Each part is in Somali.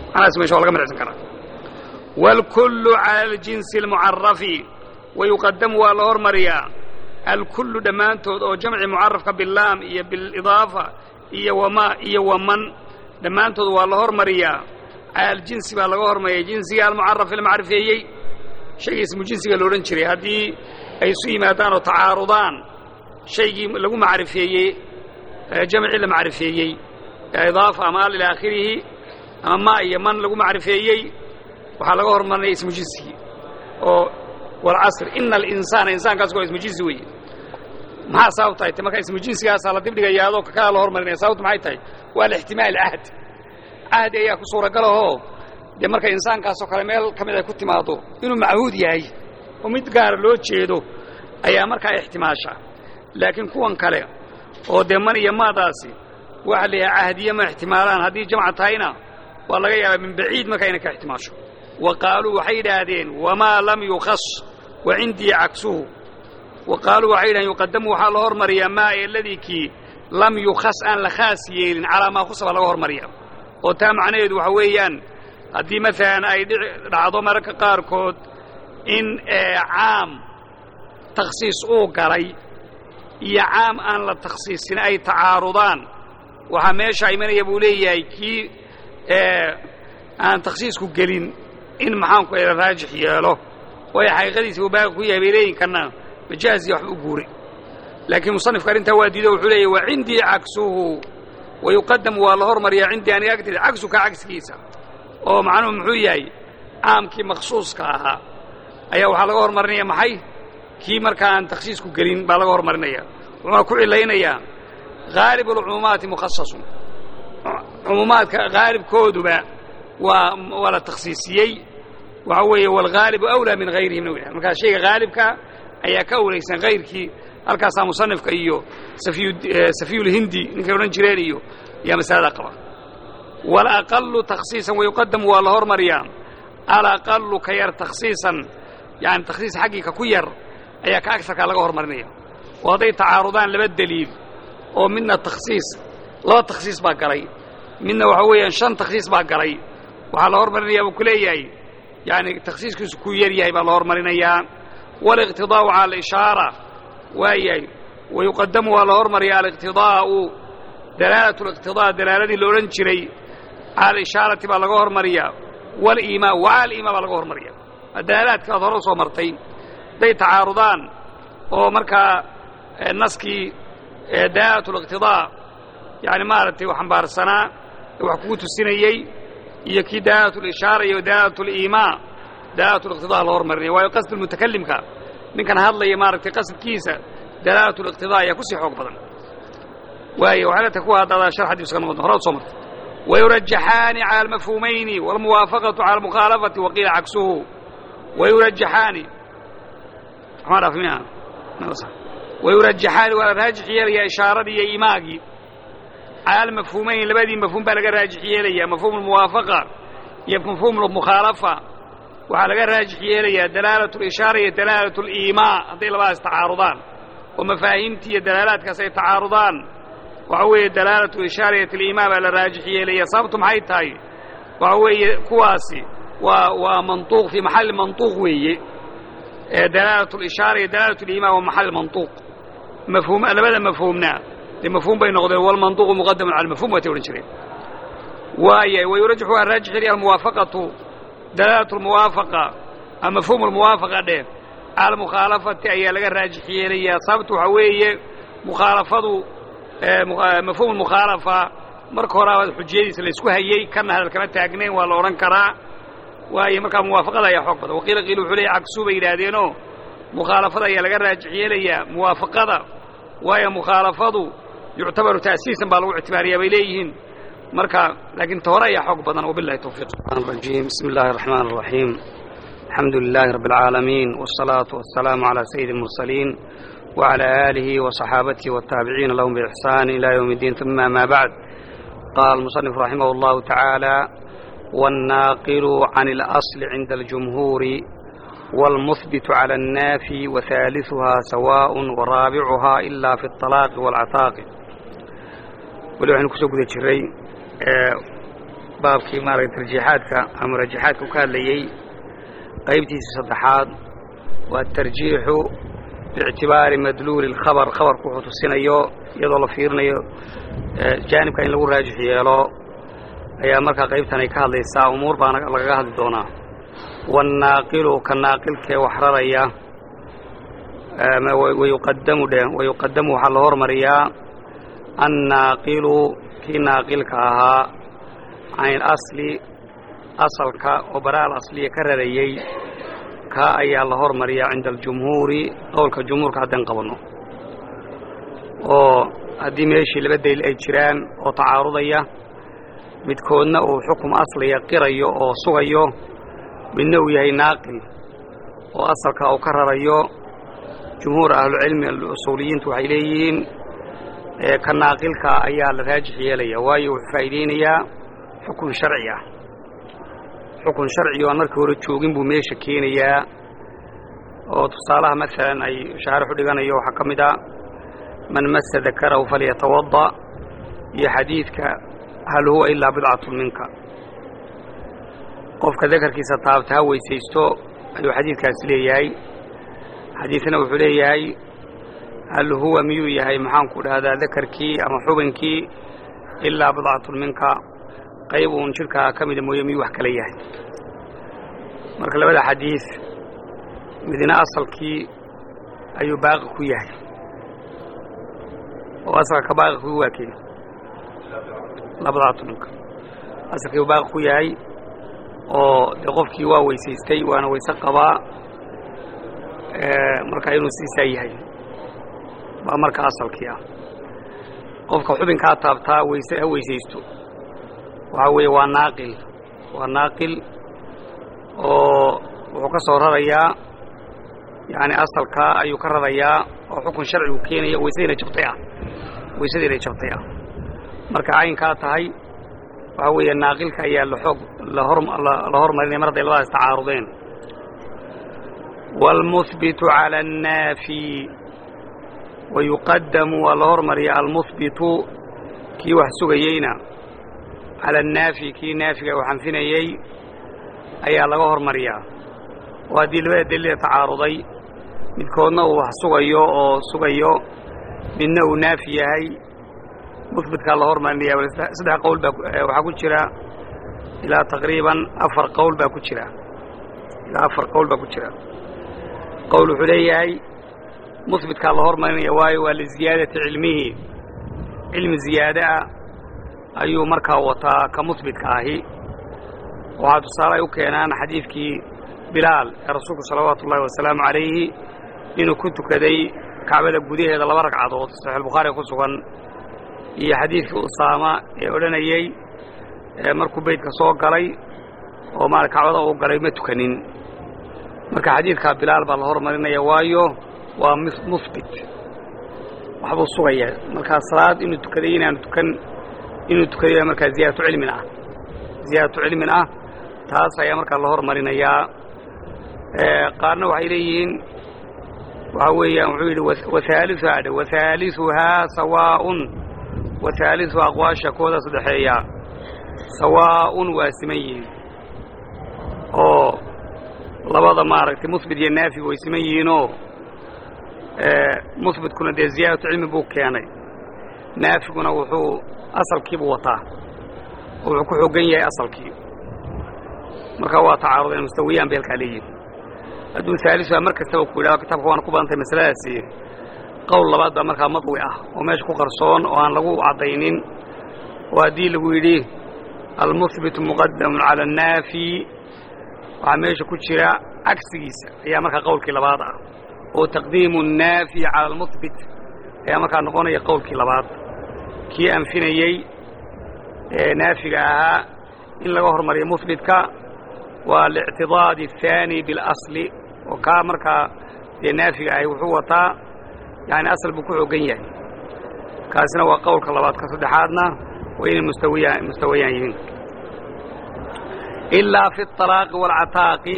macnahaas meesha waa laga midhacsan karaa wاlkullu cala aljinsi اlmucarafi wayuqadamu waa la hormariyaa alkullu dhammaantood oo jamci mucarafka bilaam iyo bilidaafa iyo wama iyo waman dhammaantood waa la hormariyaa cala aljinsi baa laga hormariyay jinsiga almucaraf la macrifeeyey shayga ismu jinsiga la odhan jiray haddii ay isu yimaadaan oo tacaarudaan shaygii lagu macrifeeyey jamcii la macrifeeyey idaafa ama al ilaa aakhirihi ama ma iyo man lagu macrifeeyey waxaa laga hormarinaya ismu jinsigii oo walcasr ina alinsaana insaankaas waa ismu jinsi weeye maxaa sababta ay tahy marka ismu jinsigaasaa la dibdhigayaa adoo kakaa la hormarinaya sababtu maxay tahay waa alixtimaal cahd cahdi ayaa ku suuragalahoo dee marka insaankaasoo kale meel ka mid ay ku timaado inuu machuud yahay oo mid gaara loo jeedo ayaa markaa ixtimaasha laakiin kuwan kale oo dee man iyo maadaasi waxa la yahay cahdiye ma ixtimaalaan haddii jamca tahayna waa laga yaabaa min baciid markaa inay ka ixtimaasho wa qaaluu waxay yidhaahdeen wamaa lam yukhas wa cindii cagsuhu wa qaaluu waxay yidhahdeen yuqadamu waxaa la hormariyaa maa eladii kii lam yukhas aan la khaas yeelin calaa maa khusaba laga hormariya oo taa macnaheedu waxa weeyaan haddii maalan ay dhacdo mararka qaarkood in caam takhsiis uu galay iyo caam aan la takhsiisin ay tacaarudaan waxaa meesha imanaya buu leeyahay kii aan takhsiisku gelin in maxaanku la raajix yeelo waayo xaqiiqadiisa uu baaqi ku yahay bay leeyinkana majaaziya waxba u guuray laakiin musanifka arrintaa waa diido wuxuu leeyahy wa cindii cagsuhu wayuqadamu waa la hormariyaa cindii aniga agteeda cagsuka cagsigiisa oo macnuhu muxuu yahay caamkii makhsuuska ahaa ayaa waxaa laga hormarinaya maxay kii markaa aan takhsiisku gelin baa laga hormarinaya wuxuuna ku cilaynayaa haalib alcumuumaati mukhasasun cumuumaadka haalibkooduba waa waa la takhsiisiyey waxa weeye waalghaalibu awlaa min hayrihimna w markaa shayga haalibka ayaa ka awlaysan hayrkii halkaasaa musanifka iyo safiyulhindi ninkay odhan jireen iyo ayaa masalada qaba walaqalu takhsiisan wayuqadamu waa la hormariyaa alaqalu ka yar takhsiisan yani takhsiis xaggii ka ku yar ayaa ka agarkaa laga hormarinaya oo hadday tacaarudaan laba deliil oo midna takhsiis laba takhsiis baa galay midna waxa weeyaan shan takhsiis baa galay waxaa la hormarinayaa buu ku leeyahay yani takhsiiskiisu ku yar yahay baa la hormarinayaa waliqtidaa'u cala alishaara waayahay wayuqadamu waa la hormariyaa aliqtidaa'u dalaalatu liqtidaa dalaaladii la odhan jiray cala alishaarati baa laga hormariyaa waliimaa wacala aliimaa baa laga hormariya dalaalaadka aad hore u soo martay hadday tacaarudaan oo markaa naskii dalaalatu liqtidaa yani maaragtay xambaarsanaa wax kugu tusinayey iyo kii dalaalatu lishaara iyo dalaalatu liimaa dalaalatu liqtidaa la hormarinaya waayo qasd mutakalimka ninkan hadlaya maaragtay qasadkiisa dalaalatu liqtidaa ayaa kusii xoog badan waayo waxay leetahay kuwa haddaada shar xadiis ka noqon horaad soo martay wayurajaxaani cala almafhuumayni waalmuwaafaqatu cala almukhaalafati waqiila cagsuhu wayurajaxaani maxaa dhaaf miya wayurajaxaani waa la raajix yeelayaa ishaaradii iyo imaagii cala almafhuumayni labadii mafhuum baa laga raajix yeelayaa mafhuum almuwaafaqa iyo mafhuum almukhaalafa waxaa laga raajix yeelayaa dalaalatu lishaara iyo dalaalatu aliimaa hadday labadaas tacaarudaan oo mafaahiimtii iyo dalaalaadkaas ay tacaarudaan waxa weeye dalaalatu ishaariyat aliimaa baa la raajix yeelaya sababtu maxay tahay waxa weeye kuwaasi waa waa mantuuq fii maxalli mantuuq weeye dalaalatu lishaara iyo dalaalatu aliimaa waa maxalli mantuuq mafhuum labada mafhuumna dee mafhuum bay noqdeen walmantuuqu muqadamun cala almafhum waatay odhan jireen waaya wayurajaxu waa raajix yeelaya almuwaafaqatu dalaalatu almuwaafaqa ama mafhuum almuwaafaqa dheh cala almukhaalafati ayaa laga raajix yeelayaa sababtu waxaa weeye mukhaalafadu mafhuum almukhaalafa marka horaa xujiyadiisa laysku hayey kana hadal kama taagnayn waa la odhan karaa waayo markaa muwaafaqada ayaa xoog badan waqiila qiil wuxuu leeyahy cagsuu bay yidhaahdeenoo mukhaalafada ayaa laga raajix yeelayaa muwaafaqada waayo mukhaalafadu yuctabaru ta'siisan baa lagu ictibaariyaa bay leeyihiin marka laakiin ta hore ayaa xoog badan wabilahi tawfiiq الرجيم بسم الله الرحمن الرحيم الحمد لله رب العالمين والصلاة والسلام على سيد المرسلين وعلى آله وصحابته والتابعين لهم بإحسان إلى يوم الدين ثم ما بعد قال المصنف رحمه الله تعالى والناقل عن الأصل عند الجمهور والمثبت على النافي وثالثها سواء ورابعها إلا في الطلاق والعتاق ولو حين كسوك ذي شري baabkii maaragtay tarjiixaadka ama rajaxaadka u ka hadlayey qaybtiisii saddexaad waa tarjiixu biictibaari madluuli اlkhabar khabarku wuxuu tusinayo iyadoo la fiirinayo jaanibka in lagu raajix yeelo ayaa markaa qaybtan ay ka hadlaysaa umuur baana lagaga hadli doonaa waannaaqilu ka naaqilkee wax raraya wayuqadamu dhe wayuqadamu waxaa la hormariyaa annaaqilu kii naaqilka ahaa can ilasli asalka oo bara al asliya ka rarayey kaa ayaa la hormariyaa cinda aljumhuuri qowlka jumhuurka haddaan qabanno oo haddii meeshii laba daliil ay jiraan oo tacaarudaya midkoodna uu xukum asliya qirayo oo sugayo midna uu yahay naaqil oo asalka uu ka rarayo jumhuur ahlucilmi alusuuliyiintu waxay leeyihiin ka naaqilka ayaa la raajix yeelaya waayo wuxuu faa'iideynayaa xukun sharci ah xukun sharci oo aan markii hore joogin buu meesha keenayaa oo tusaalaha maalan ay shaarixu dhiganayo waxaa ka mid a man masa dakarahu falyatawada iyo xadiidka hal huwa ilaa bidcatun minka qofka dakarkiisa taabta ha weysaysto ayuu xadiidkaasi leeyahay xadiidna wuxuu leeyahay hal huwa miyuu yahay maxaanku dhahdaa dakarkii ama xubinkii ilaa bidcatun minka qayb uun jidhkaa ka mida mooye miyuu wax kala yahay marka labada xadiid midna asalkii ayuu baaqi ku yahay oo asalka ka baaqi ku waa kee labadaatu minka asalkii uu baaqi ku yahay oo dee qofkii waa weysaystay waana weyse qabaa marka inuu siisaa yahay baa marka asalkii ah qofka xubinkaa taabtaa weyse ha weysaysto waxaa weeye waa naaqil waa naaqil oo wuxuu ka soo rarayaa yani asalkaa ayuu ka rarayaa oo xukun sharcigu keenaya weysadiina jabtay ah weysadiina jabtay ah marka caynkaa tahay waxaa weeye naaqilka ayaa laoog la hormarinaya mar hadday labadaas tacaarudeen wاlmuhbitu calى الnaafi wayuqadamu waa la hormariya almuhbitu kii wax sugayeyna cala annaafi kii naafiga uu xanfinayey ayaa laga hormariyaa oo haddii labada daliila tacaaruday midkoodna uu wax sugayo oo sugayo midna uu naafi yahay muhbitkaa la hormarinaya saddex qowl baa waxaa ku jira ilaa taqriiban afar qowl baa ku jira ilaa afar qowl baa ku jira qowl wuxuu leeyahay muhbitkaa la hormarinaya waayo waa liziyaadati cilmihi cilmi ziyaade ah ayuu markaa wataa ka muhbitka ahi waxaa tusaale ay u keenaan xadiidkii bilaal ee rasuulku salawaatu ullahi wasalaamu calayhi inuu ku tukaday kacbada gudaheeda laba ragcadood saxiixulbukhaariga ku sugan iyo xadiidkii usaama ee odhanayey markuu beydka soo galay oo maara kacbada uu galay ma tukanin marka xadiidkaa bilaal baa la hormarinaya waayo waa muhbit waxbuu sugaya markaa salaad inuu tukaday inaanu tukan inuu tukaday markaa ziyaadatu cilmin ah ziyaadatu cilmin ah taas ayaa markaa la hormarinayaa qaarna waxay leeyihiin waxaa weeyaan wuxuu yidhi wahaaliuhaa dhe wahaaliuhaa sawaaun wahaaliu aqwaasha kooda saddexeeya sawaa'un waa siman yihiin oo labada maaragtay muhbit iyo naafiga way siman yihiinoo muhbitkuna dee ziyaadatu cilmi buu keenay naafiguna wuxuu asalkiibuu wataa oo wuxuu ku xoogan yahay asalkii markaa waa tacaarudeen mustawiyaan bay halkaa leeyihin hadduu haalisuha mar kastaba ku yidhahdo kitaabka waana ku badantay masaladaasi qowl labaad baa markaa madwi ah oo meesha ku qarsoon oo aan lagu caddaynin oo haddii lagu yidhi almuhbitu muqadamun cala annaafi waxaa meesha ku jira cagsigiisa ayaa markaa qowlkii labaad ah oo taqdiimu annaafi cala almuhbit ayaa markaa noqonaya qowlkii labaad kii anfinayey ee naafiga ahaa in laga hormariyo muhbitka waa lictidaadi الثaani biاlasli oo kaa markaa dee naafiga ahi wuxuu wataa yani asal buu ku xoogan yahay kaasina waa qowlka labaad ka saddexaadna waa inay mustawiya mustawayaan yihiin ilaa fi الطalaaqi wاlcataaqi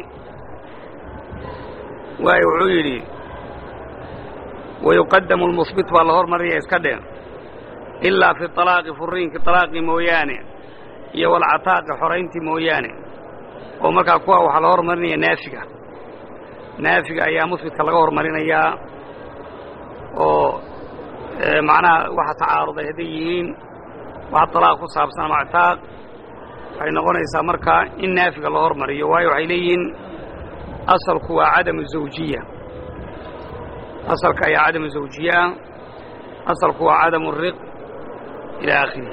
waayo wuxuu yidhi wayuqadamu اlmuhbit baa la hormaraya iska dhe ilaa fi طalaaqi furiinki طalaaqi mooyaane iyo walcataaqi xorayntii mooyaane oo markaa kuwa waxaa la hormarinaya naafiga naafiga ayaa musbidka laga hormarinayaa oo macnaha waxa tacaaruday hadday yihiin wax talaaq ku saabsan ama actaaq waxay noqonaysaa markaa in naafiga la hormariyo waayo waxay leeyihiin asalku waa cadamu zawjiya asalka ayaa cadamu zawjiye ah asalku waa cadamu riq ilaa aakhirih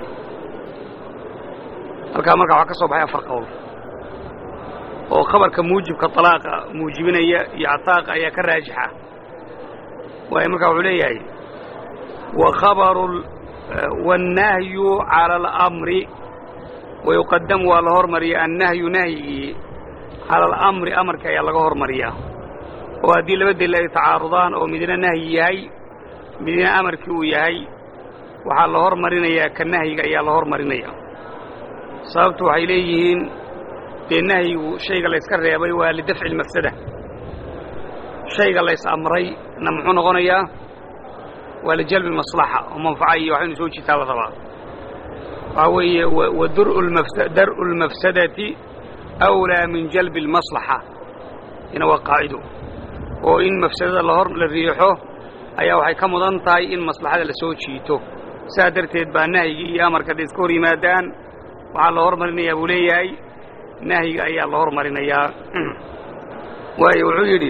halkaa markaa waxaa ka soo baxay afar qowl oo khabarka muujibka talaaqa muujibinaya iyo cataaqa ayaa ka raajixa waayo markaa wuxuu leeyahay wa khabaru waannahyu cala alamri wayuqadamu waa la hormariya annahyu nahyigii cala alamri amarka ayaa laga hormariyaa oo haddii laba daliil ay tacaarudaan oo midna nahyi yahay midna amarkii uu yahay waxaa la hormarinayaa ka nahyiga ayaa la hormarinaya sababtu waxay leeyihiin dee nahyigu shayga layska reebay waa lidafci almafsada shayga lays amray na muxuu noqonayaa waa lijalbi maslaxa oo manfaca iyo waxaynu soo jitaa la rabaa waxaa weeye wa dar'u lmafsadati awlaa min jalbi almaslaxa ina waa qaacido oo in mafsadada lahor la riixo ayaa waxay ka mudan tahay in maslaxada la soo jiito sidaa darteed baa nahyigii iyo amarka hadday iska hor yimaadaan waxaa la hormarinayaa buu leeyahay nahyiga ayaa la hormarinayaa waayo wuxuu yidhi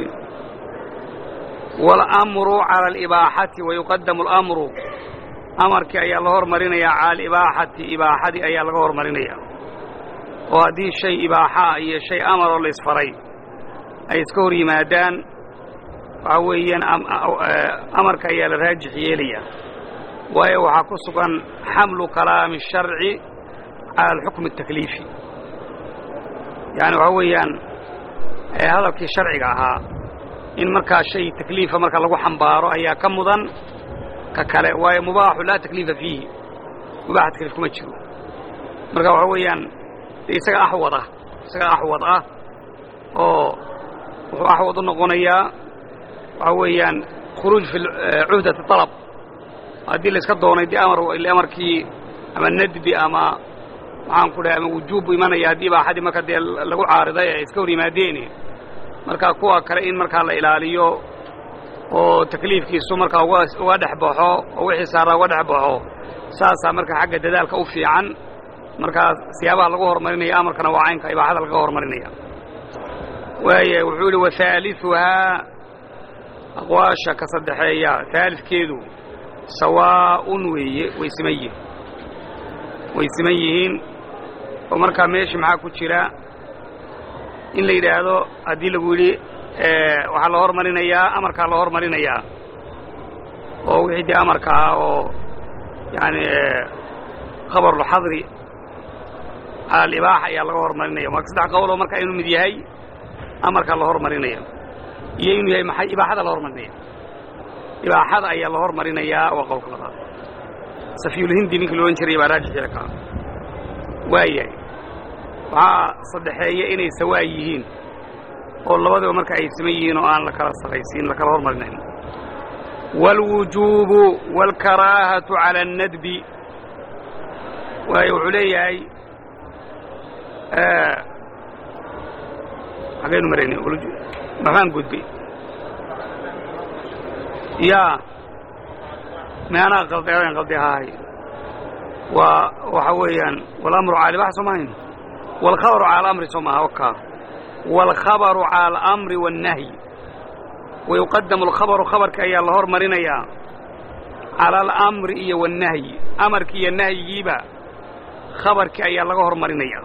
waalamru cala alibaaxati wayuqadamu alamru amarkii ayaa la hormarinayaa cala alibaaxati ibaaxadii ayaa laga hormarinayaa oo haddii shay ibaaxaa iyo shay amaroo la isfaray ay iska hor yimaadaan waxaa weeyaan amarka ayaa la raajix yeelaya waayo waxaa ku sugan xamlu kalaami الsharci cala alxukmi الtakliifi yaani waxaa weeyaan hadalkii sharciga ahaa in markaa shay takliifa marka lagu xambaaro ayaa ka mudan ka kale waayo mubaaxu laa takliifa fiihi mubaaxa takliif kuma jiro marka waxaa weeyaan isaga axwad ah isaga axwad ah oo wuxuu axwad u noqonayaa waxaa weeyaan khuruuj fi cuhdati طalab haddii la iska doonay dee amar amarkii ama nadbi ama maxaan ku dhahay ama wujuub bu imanaya haddii ibaaxadii marka dee lagu caariday ay iska hor yimaadeen marka kuwa kale in markaa la ilaaliyo oo takliifkiisu markaa uga dhex baxo oo wixii saaraa uga dhex baxo saasaa marka xagga dadaalka u fiican markaa siyaabaha lagu horumarinaya amarkana waa caynka ibaaxada laga horumarinaya waaya wuxuu yihi wahaaliثuhaa aqwaasha ka saddexeeya haalidkeedu sawaa'un weeye way siman yihin way siman yihiin oo markaa meeshii maxaa ku jira in la yidhaahdo haddii lagu yidhi waxaa la hormarinayaa amarkaa la hormarinayaa oo wixii dee amarka ahaa oo yaani khabarulxadri cala alibaaxa ayaa laga hormarinaya marka saddex qowloo marka inuu mid yahay amarkaa la hormarinaya iyo inuu yahay maxay ibaaxada la hormarinaya ibaaxada ayaa la hormarinayaa waa qowlka labaad safiyulhindi ninkii loodhan jiray baa raajixila kaa waayahay waxaa saddexeeya inay sawaa yihiin oo labadiba marka ay siman yihiin oo aan la kala sarraysiin la kala hormarinayn wاlwujuubu wاlkaraahatu calى الnadbi waayo wuxuu leeyahay xagaynu maraynay maxaan gudbay ya meanaa qalday adan qaldi ahaay waa waxa weeyaan walamru caalibax soo mahayn wاlkhabaru cala alamri soo maaha wakaa wاlkhabaru cala alamri wالnahyi wayuqadamu alkhabaru khabarka ayaa la hormarinayaa cala alamri iyo wاnnahyi amarkii iyo nahyigiiba khabarkii ayaa laga hormarinaya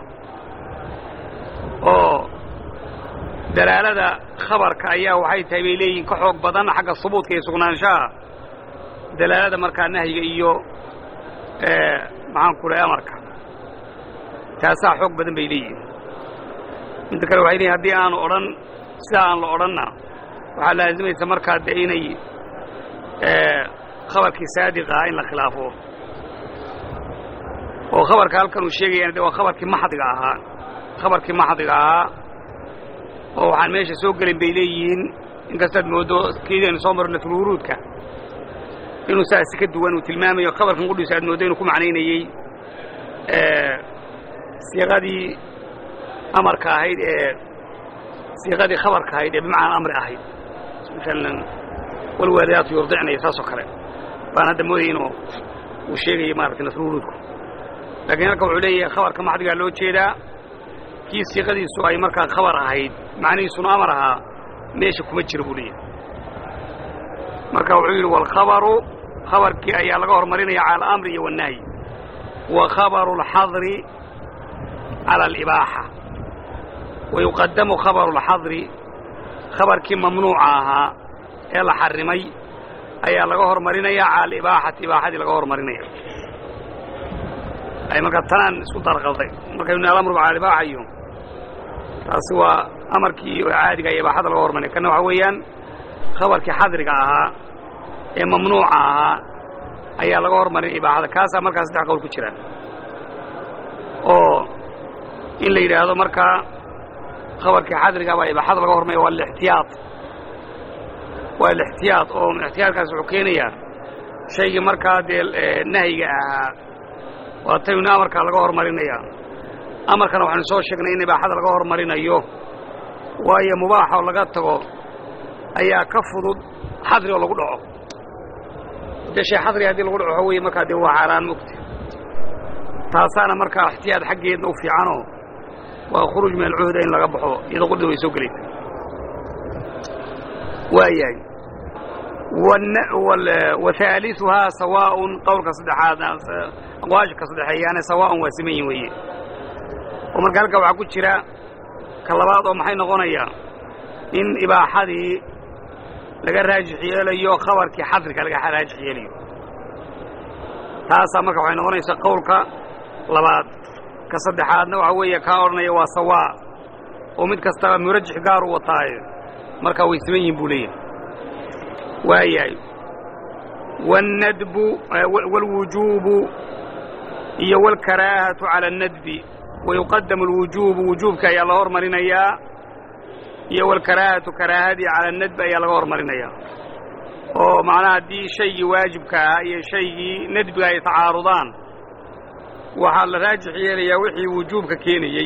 oo dalaalada khabarka ayaa waxay tahay bay leeyihin ka xoog badan xagga subuudka iyo sugnaanshaha dalaalada markaa nahyiga iyo maxaan ku dhahay amarka taasaa xoog badan bay leeyihin midda kale waxay leeyihin haddii aanu odhan sidaa aan la odhanna waxaa laazimaysa markaa de inay khabarkii saadiqa ahaa in la khilaafo oo khabarka halkan uu sheegayana de waa khabarkii maxdiga ahaa khabarkii maxdiga ahaa oo waxaan meesha soo gelin bay leeyihiin inkastaad mooddo kiidaynu soo marno tulwuruudka inuu saasi ka duwan uu tilmaamayo khabarkan qudhiisa aad mooddo inuu ku macnaynayey siiqadii amarka ahayd ee siiqadii khabarka ahayd ee bimacnaa amri ahayd maalan walwaalidaatu yurdicnaya saasoo kale baan hadda moodaya inuu uu sheegaya maaragtay nasruruudku laakiin halka wuxuu leeyahay khabarka maxdigaa loo jeedaa kii siiqadiisu ay markaa khabar ahayd macnihiisuna amar ahaa meesha kuma jiro buu leeyahay marka wuxuu yidhi walkhabaru khabarkii ayaa laga hormarinaya cala alamri iyo wannahyi wa khabaru alxadri cala alibaaxa wa yuqadamu khabaru alxadri khabarkii mamnuuca ahaa ee la xarrimay ayaa laga hormarinaya cala alibaaxati ibaaxadii laga hormarinaya ay markaa tanaan isku darqalday markaynu alamru cala alibaaxa iyo taasi waa amarkii caadiga iyo ibaaxada laga hormarinaya kanna waxaa weeyaan khabarkii xadriga ahaa ee mamnuuca ahaa ayaa laga hormarinaya ibaaxada kaasaa markaa saddex qowl ku jira oo in la yidhaahdo markaa khabarkii xadriga baa ibaaxada laga hormaraya waa alixtiyaad waa alixtiyaad oo ixtiyaadkaas wuxuu keenayaa shaygii markaa dee nahyiga ahaa waa taynu amarkaa laga hormarinaya amarkana waxaynu soo sheegnay in ibaaxada laga hormarinayo waayo mubaaxa oo laga tago ayaa ka fudud xadri oo lagu dhaco dee shay xadri haddii lagu dhaco wey markaa dee waa xaaraan mogta taasaana markaa ixtiyaad xaggeedna u fiicanoo waa khuruuj min alcuhda in laga baxo iyadoo qudhida way soo gelaysa waayahay wahaaliثuhaa sawaaءun qowlka saddexaad aqwaashka saddexeeyaane sawaaءun waa siman yihin weeye oo marka halkaa waxaa ku jira ka labaad oo maxay noqonayaa in ibaaxadii laga raajix yeelayo khabarkii xadriga laga raajix yeelayo taasaa marka waxay noqonaysaa qowlka labaad ka saddexaadna waxaa weeye kaa odhanaya waa sawaa oo mid kastaba murajix gaar u wataaye markaa way siman yihin buu leeyahay waayahay wاnnadbu wاlwujuubu iyo wاlkaraahatu calى الnadbi wayuqadamu اlwujuubu wujuubka ayaa la hormarinayaa iyo wاlkaraahatu karaahadii calى الnadbi ayaa laga hormarinayaa oo macnaha haddii shaygii waajibka ahaa iyo shaygii nadbiga ay tacaarudaan waxaa la raajix yeelayaa wixii wujuubka keenayey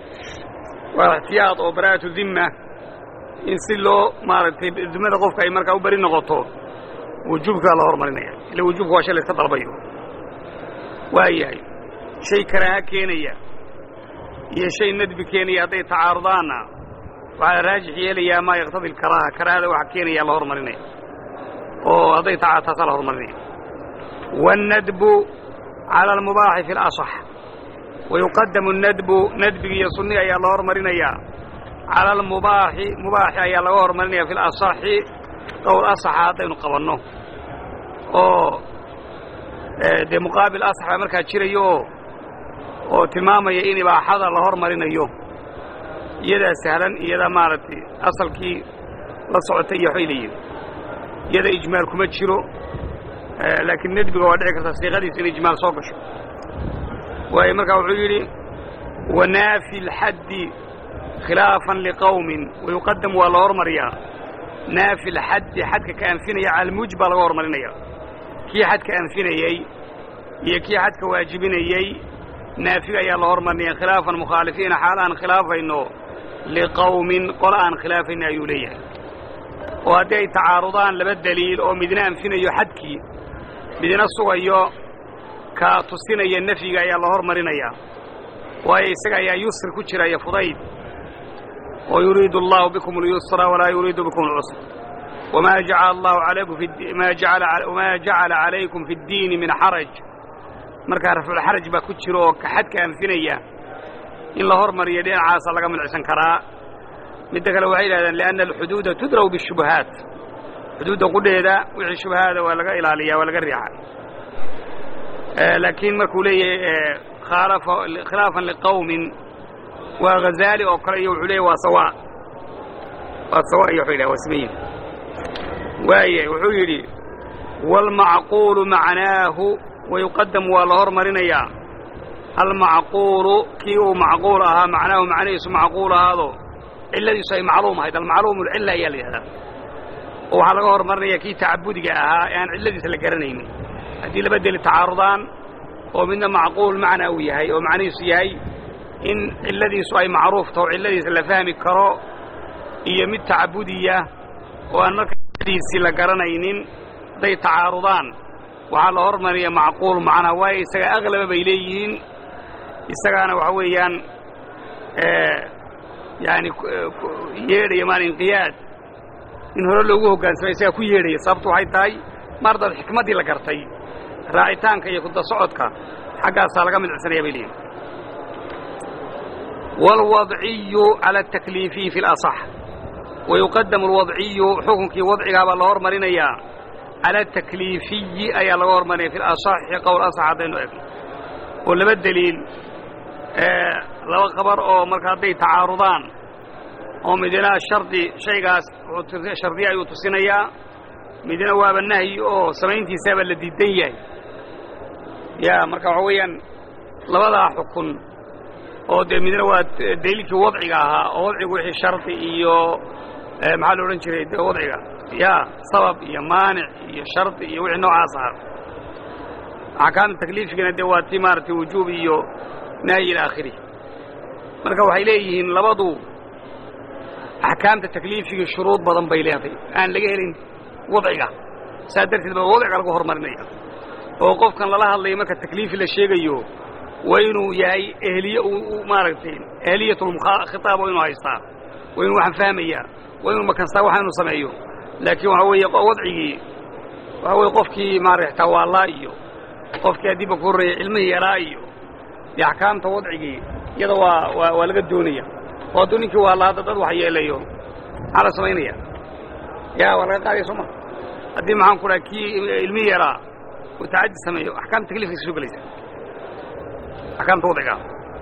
waa ixtiyaad oo baraa'atu dimma in si loo maaragtay dimada qofka ay markaa u beri noqoto wujuubkaa la hormarinaya ila wujuubka waa shay la iska dalbayo waa yahay shay karaaha keenaya iyo shay nadbi keenaya hadday tacaarudaanna waxaa la raajix yeelayaa maa yaqtadi alkaraaha karaahada waxa keenaya la hormarinaya oo hadday taca taasaa la hormarinaya waannadbu cala almubaaxi fi alasax wayuqadamu annadbu nadbigi iyo sunniga ayaa la hormarinayaa cala almubaaxi mubaaxi ayaa laga hormarinaya fi alasaxi qowl asaxa haddaynu qabanno oo dee muqaabil asax baa markaa jirayo oo oo tilmaamaya in ibaaxada la hormarinayo iyadaa sahlan iyadaa maaragtay asalkii la socotay iyo waxbay leeyihin iyada ijmaal kuma jiro laakiin nedbiga waa dhici karta siiqadiisa in ijmaal soo gasho waayo markaa wuxuu yidhi wanaafi lxaddi khilaafan liqowmin wayuqadamu waa la hormariyaa naafi lxaddi xadka ka anfinaya cala almuuj baa laga hormarinaya kii xadka anfinayey iyo kii xadka waajibinayey naafiga ayaa la hormarinaya khilaafan mukhaalifiina xaal aan khilaafayno liqowmin qola aan khilaafayno ayuu leeyahay oo haddii ay tacaarudaan laba deliil oo midna anfinayo xadkii midna sugayo ka tusinaya nafyiga ayaa la hormarinayaa waayo isaga ayaa yusri ku jira iyo fudayd oo yuriidu allahu bikum اlyusra walaa yuriidu bikum اlcusr wma jacala allahu alaykum ma wama jacala calaykum fi اddiini min xaraj markaa rafculxaraj baa ku jira oo ka xadka anfinaya in la hormariyo dhinacaasa laga milcsan karaa midda kale waxay yidhahdeen lianna alxuduuda tudraw bishubahaat xuduudda qudheeda wixii shubahaada waa laga ilaaliyaa waa laga riixa laakiin markuu leeyahay khilaafan liqowmin waa ghazaali oo kale iyo wuxuu leeyahy waa sawa waa sawa iyo wuxuu yidhaha waa siman yihin waaye wuxuu yidhi waalmacquulu macnaahu wayuqadamu waa la hormarinayaa almacquulu kii uu macquul ahaa macnaahu macnihiisu macquul ahaado cilladiisu ay macluum ahayd almacluum alcilla ayaa la yidhahdaa oo waxaa laga hormarinaya kii tacabudiga ahaa ee aan cilladiisa la garanaynin haddii laba deli tacaarudaan oo midna macquul macna uu yahay oo macnihiisu yahay in cilladiisu ay macruuf taho cilladiisa la fahmi karo iyo mid tacabudiya oo aan marka diisii la garanaynin hadday tacaarudaan waxaa la hormariya macquul macnaa waayo isaga aglaba bay leeyihiin isagaana waxa weeyaan yani yeedhaya maan inqiyaad in hore loogu hoggaansama isagaa ku yeedhaya sababtu waxay tahay mar dad xikmaddii la gartay raacitaanka iyo kuda socodka xaggaasaa laga midcsanaya bay leeyihin wاlwadciyu calى الtakliifiyi fi اlaصx wayuqadamu alwadciyu xukunkii wadcigaabaa la hormarinayaa cala atakliifiyi ayaa laga hormarinaya fi lasaxi qowl asax haddaynu egno oo laba deliil laba khabar oo marka hadday tacaarudaan oo midna shardi shaygaas shardiya ayuu tusinayaa midna waaba nahyi oo samayntiisaaba la diidan yahay ya marka waxa weeyaan labadaa xukun oo dee midna waa daliilkii wadciga ahaa oo wadcigu wixii shardi iyo maxaa la odhan jiray de wadciga ya sabab iyo maanic iyo shardi iyo wixii noocaas ahaa axkaamta takliifigana dee waa tii maaragtay wujuub iyo nahyi ila aakhiri marka waxay leeyihiin labadu axkaamta takliifigii shuruud badan bay leedahay aan laga helin wadciga saa darteed baa wadciga lagu horumarinaya oo qofkan lala hadlayo marka takliifi la sheegayo waa inuu yahay ehliye maaragtay ehliyatulkhitaab waa inuu haystaa waa inuu waxaan fahmayaa waa inuu makanstaa waxa inuu sameeyo laakiin waxa weeye wadcigii waxa weye qofkii maaragta tawaallaa iyo qofkii haddiiba ku horreeyay cilmihii yaraa iyo dee axkaamta wadcigii iyada waa waa waa laga doonaya oo hadduu ninkii waalla hadda dad wax yeelayo maxaa la samaynaya ya waa laga qaadaya soo ma haddii maxaan ku dhaha kii ilmihii yaraa uu tacaddi sameeyo axkaamta takliifkiisa soo gelaysa axkaamta wadcigaa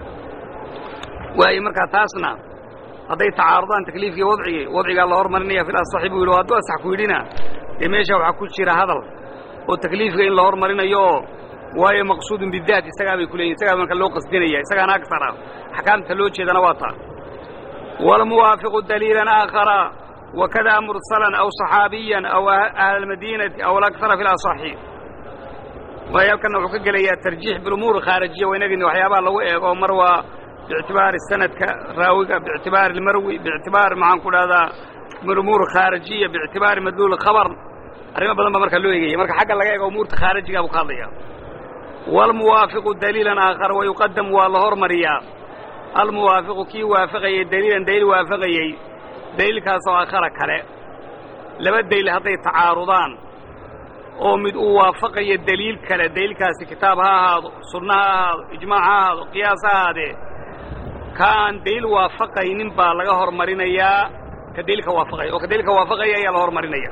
waayo markaa taasna hadday tacaarudaan takliifkii wadcigii wadcigaa la hormarinaya fil asaxi buu yidhi hadduu asax ku yidhina dee meesha waxaa ku jira hadal oo takliifka in la hormarinayo oo waayo maqsuudun bidaat isagaa bay ku leeyihin isagaa marka loo qasdinaya isagaana agsara axkaamta loo jeedana waa taa waalmuwaafiqu daliilan aakhara wakada mursalan aw صaxaabiyan aw ahla almadiinati aw alakhara fi lasaxi waayo halkanna wuxuu ka gelayaa tarjiix bilumuur khaarijiya waa inagini waxyaabaha lagu eego mar waa biictibaari sanadka raawiga biictibaari almarwi biictibaari maxaan ku dhahdaa bilumuur khaarijiya biictibaari madluul khabar arrimo badan ba markaa loo eegaya marka xagga laga eego umuurta khaarijigaa buu ka hadlaya waalmuwaafiqu daliilan aakhara wayuqadam waa la hormariyaa almuwaafiqu kii waafaqayey daliilan daliil waafaqayey daliilkaasoo aakhara kale laba daliil hadday tacaarudaan oo mid uu waafaqayo daliil kale daliilkaasi kitaab ha ahaado sunna ha ahaado ijmaac ha ahaado qiyaas ha ahaadee ka aan daliil waafaqaynin baa laga hormarinayaa ka daliilka waafaqaya oo ka daliilka waafaqaya ayaa la hormarinaya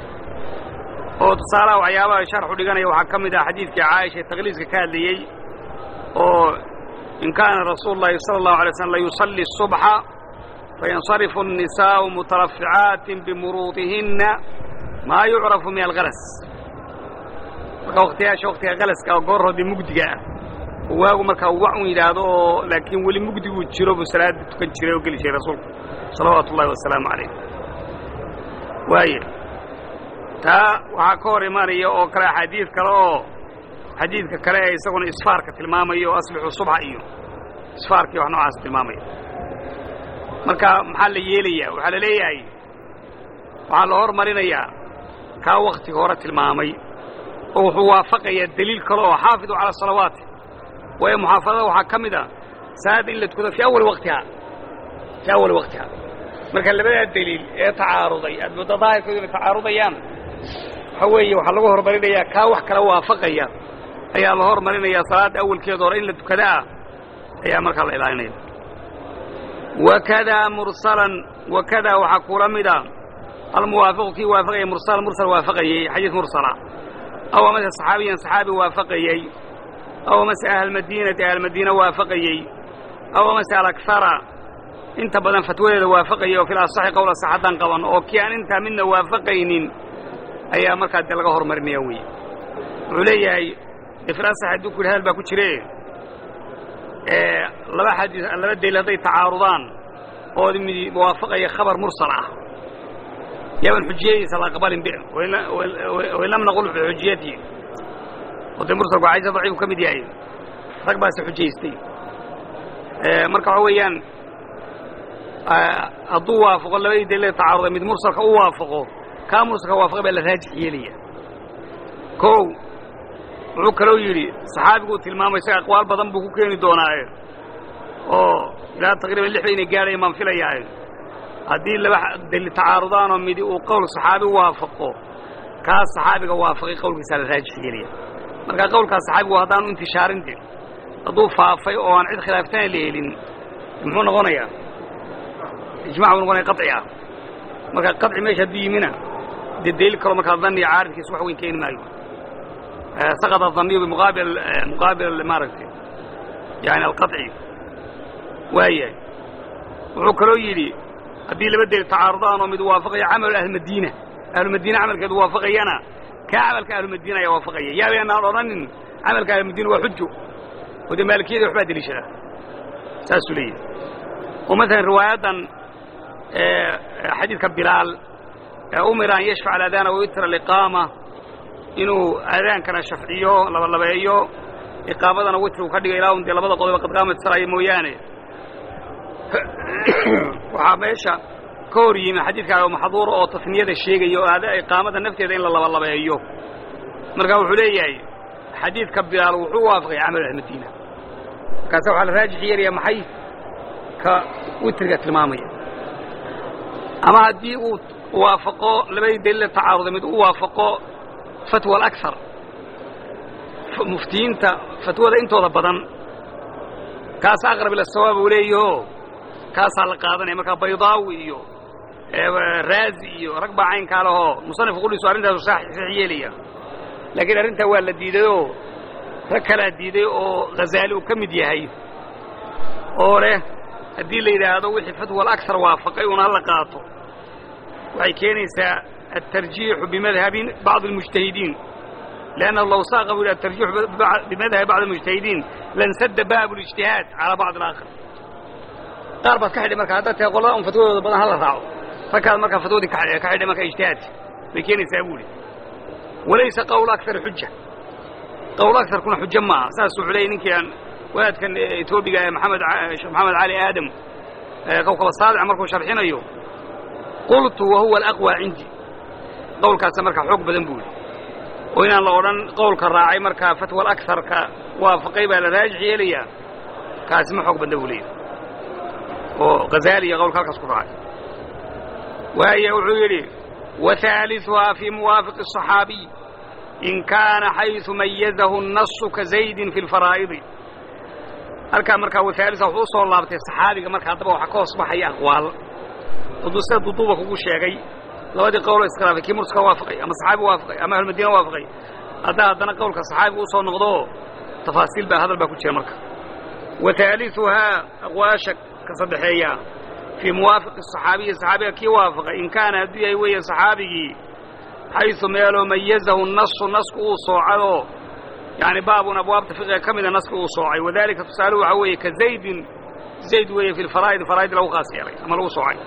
oo tusaalaha waxyaabaha sharxu dhiganaya waxaa ka mid ah xadiidkii caaisha ee takliiska ka hadlayey oo in kaana rasuulu llahi sala allahu alay slam layusalli الصubxa fayansarifu الnisaa'u mutaraficaatin bimuruudihinna maa yucrafu min algalas marka wakhtiyaasha wakhtiga galaska oo goor hoodee mugdiga ah oo waagu markaa wac un yidhaahdo oo laakiin weli mugdiguu jiro buu salaada tukan jiray oo geli jiray rasuulku salawaatu ullahi wasalaamu calayh waaye taa waxaa ka hor imanaya oo kale axaadiid kale oo xadiidka kale ee isaguna isfaarka tilmaamaya oo aslixu subxa iyo isfaarkii wax noocaas tilmaamaya marka maxaa la yeelayaa waxaa la leeyahay waxaa la hormarinayaa kaa wakhtiga hore tilmaamay oo wuxuu waafaqayaa deliil kale oo xaafidu cala asalawaati waayo muxaafadada waxaa ka mid a salaadda in la tukado fii awali waktihaa fii awali waktihaa marka labadaa deliil ee tacaaruday aad muddo daahirkoodu inay tacaarudayaan waxa weeye waxaa lagu horumarinayaa kaa wax kala waafaqaya ayaa la hormarinayaa salaadda awalkeeda hore in la tukadaa ayaa markaa la ilaalinaya wakadaa mursalan wakadaa waxaa kula mida almuwaafiqu kii waafaqayay mursal mursal waafaqayey xadiis mursala aw amase saxaabiyan saxaabi waafaqayey aw amase ahlmadiinati ahlmadiina waafaqayey aw amase alakhara inta badan fatwadeeda waafaqayay oo fil asaxi qowl asax haddaan qaban oo kii aan intaa midna waafaqaynin ayaa markaa dee laga horumarinaya weeye wuxuu leeyahay dee fil asax hadduu ku yidhi hadal baa ku jire laba xadiis laba daliil hadday tacaarudaan oo mid waafaqaya khabar mursal ah yaaban xujiyadiisa la aqbalin be wain lam naqul fi xujiyatihi oo dee mursalku xadiisa daciifu ka mid yahay rag baase xujaystay marka waxa weeyaan hadduu waafaqo labadii daliil tacaaruday mid mursalka u waafaqo kaa mursalka waafaqay baa la raajix yeelaya kow wuxuu kaloo yidhi saxaabiguu tilmaamay isaga aqwaal badan buu ku keeni doonaaye oo ilaa taqriiban lix ba inay gaadhayan baan filayaaye haddii laba daliil tacaarudaanoo midi uu qowl saxaabi waafaqo kaas saxaabiga waafaqay qowlkiisaa la raajix yeelaya marka qowlkaas saxaabigu haddaanu intishaarin din hadduu faafay oo aan cid khilaaftana la helin muxuu noqonayaa ijmac buu noqonaya qaci ah marka qaci meesha hadduu yimina dee daliil kaloo markaa dhanniga caaridkiisa wax weyn keeni maayo saqط الظني بمqaabil muqaabil maaragtay yani alqaطci waayahay wuxuu kaloo yidhi haddii laba deli tacaarudaan oo mid waafaqaya camal ahlmadiina ahlumadiina camalkeedu waafaqayana kaa camalka ahlumadiina ayaa waafaqaya yaabaynaan odhanin camalka ahlumadiina waa xujo oo dee maalikiyada waxbaa deliishada saasuu leeyahay oo maalan riwaayaddan xadiidka bilaal umira an yashfac aladana wayutra liqaama inuu aadaankana shafciyo labalabeeyo iqaamadana witrigu ka dhiga ilaa un dee labada qodoba qad qaamat saraya mooyaane waxaa meesha ka hor yimi xadiidkaaga maxduura oo tasniyada sheegaya oo iqaamada nafteeda in la labalabeeyo marka wuxuu leeyahay xadiidka bilaal wuxuu waafaqay camal ahmadiina markaase waxaa la raajix yeelaya maxay ka witriga tilmaamaya ama haddii uu waafaqo labadii daliila tacaaruda mid u waafaqo fatwa alakar muftiyiinta fatwada intooda badan kaas aqrab ila sawaab uu leeyaho kaasaa la qaadanaya markaa baydaawi iyo raazi iyo rag baa caynkaa lehoo musanifku qudhiisu arrintaasu sax yeelaya laakiin arrintaa waa la diidayoo rag kalaa diiday oo ghazaali uu ka mid yahay oo leh haddii la yidhaahdo wixii fatwa alakar waafaqay una hala qaato waxay keenaysaa الترجيح بمذهب بعض المجتهدين لأنه لو ساق الترجيح بمذهب بعض المجتهدين لانسد باب الاجتهاد على بعض الآخر qaar baad ka xidhay marka haddaad tahay qolada un fatwadooda badan hala raaco ragkaad markaa fatwadii ka xidhay marka ijtihaad bay keenaysaa buuli walaysa qowl akar xuja qowl akarkuna xujo maaha saasuu xuleeyay ninkii aan wadaadkan etoobiga ee maxamed sheekh maxamed cali aadam kowkaba saadic markuu sharxinayo qultu wahuwa alaqwى cindi qowlkaasa markaa xoog badan buu yidhi oo inaan la odhan qowlka raacay markaa fatwa alakarka waafaqay baa la raajix yeelayaa kaasi ma xoog badna buu leeyahy oo ghazaaliya qowlka halkaas ku raacay waaya wuxuu yidhi وثالثها في موافق الصحaabiي in kaana xayثu mayazahu الnasu kazaydin fi اlfaraa'idi halkaa markaa waثaalثa wuxuu usoo laabtay صaxaabiga marka haddaba waxa ka hoos baxaya aqwaal hadduu sida duduuba kugu sheegay labadii qowloo iskhilaafay kii murska waafaqay ama saxaabi waafaqay ama ahlumadiina waafaqay haddaa haddana qowlka saxaabiga usoo noqdo tafaasiil baa hadal baa ku jira marka wa haaliثuhaa aqwaasha ka saddexeeya fii muwaafiqi صaxaabiyi saxaabiga kii waafaqay in kaana hadduu yahay weeye saxaabigii xayثu meeloo mayazahu nasu nasku uu soocadoo yani baabun abwaabta fiqiga ka mida naski uu soocay wadalika tusaaluhu waxaa weeye ka zaydin zayd weeye fi lfaraa'id faraa'id lagu khaas yeelay ama lagu soocay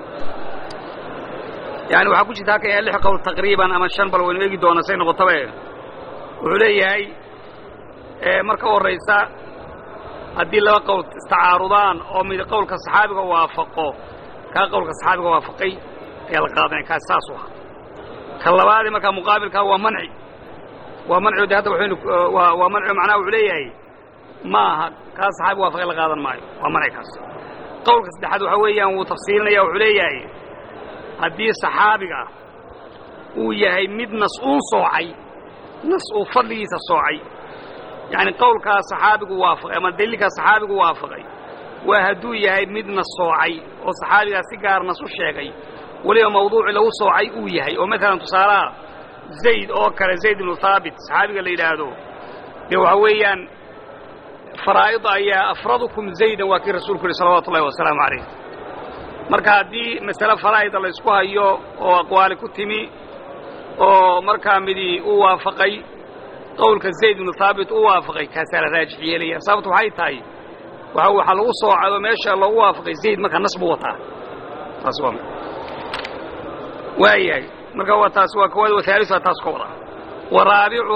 yani waxaa ku jirta halkan ya lix qowl taqriiban ama shan bal waynu eegi doona say noqotabe wuxuu leeyahay marka horaysa haddii laba qowl istacaarudaan oo mid qowlka saxaabiga waafaqo kaa qowlka saxaabiga waafaqay ayaa la qaadanaya kaas saas u aha ka labaadee markaa muqaabilkaa waa manci waa manci de hadda waxaynu waa waa manci macnaha wuxuu leeyahay ma aha kaa saxaabiga waafaqay la qaadan maayo waa manci kaas qowlka saddexaad waxaa weeyaan wuu tafsiilinaya wuxuu leeyahay haddii saxaabiga uu yahay mid nas uun soocay nas uu fadligiisa soocay yacni qowlkaa saxaabigu waafaqay ama daliilkaa saxaabigu waafaqay waa hadduu yahay mid nas soocay oo saxaabigaa si gaar nas u sheegay weliba mawduuci lagu soocay uu yahay oo maalan tusaalaha zayd oo kale zayd ibnu haabit saxaabiga la yidhaahdo dee waxaa weeyaan faraa'ida ayaa afradukum zaydan waa kii rasuulku yihi salawatu ullahi wasalaamu calayh marka haddii masale faraa'ida la ysku hayo oo aqwaali ku timi oo markaa midii u waafaqay qowlka zayd ibnu haabit u waafaqay kaasaa la raajix yeelaya sababtu waxay tahay waa waxaa lagu soocado meesha loogu waafaqay zayd markaa nas buu wataa taas waa waayahay marka waa taas waa kowaad wahaaliثa taas ka wada wa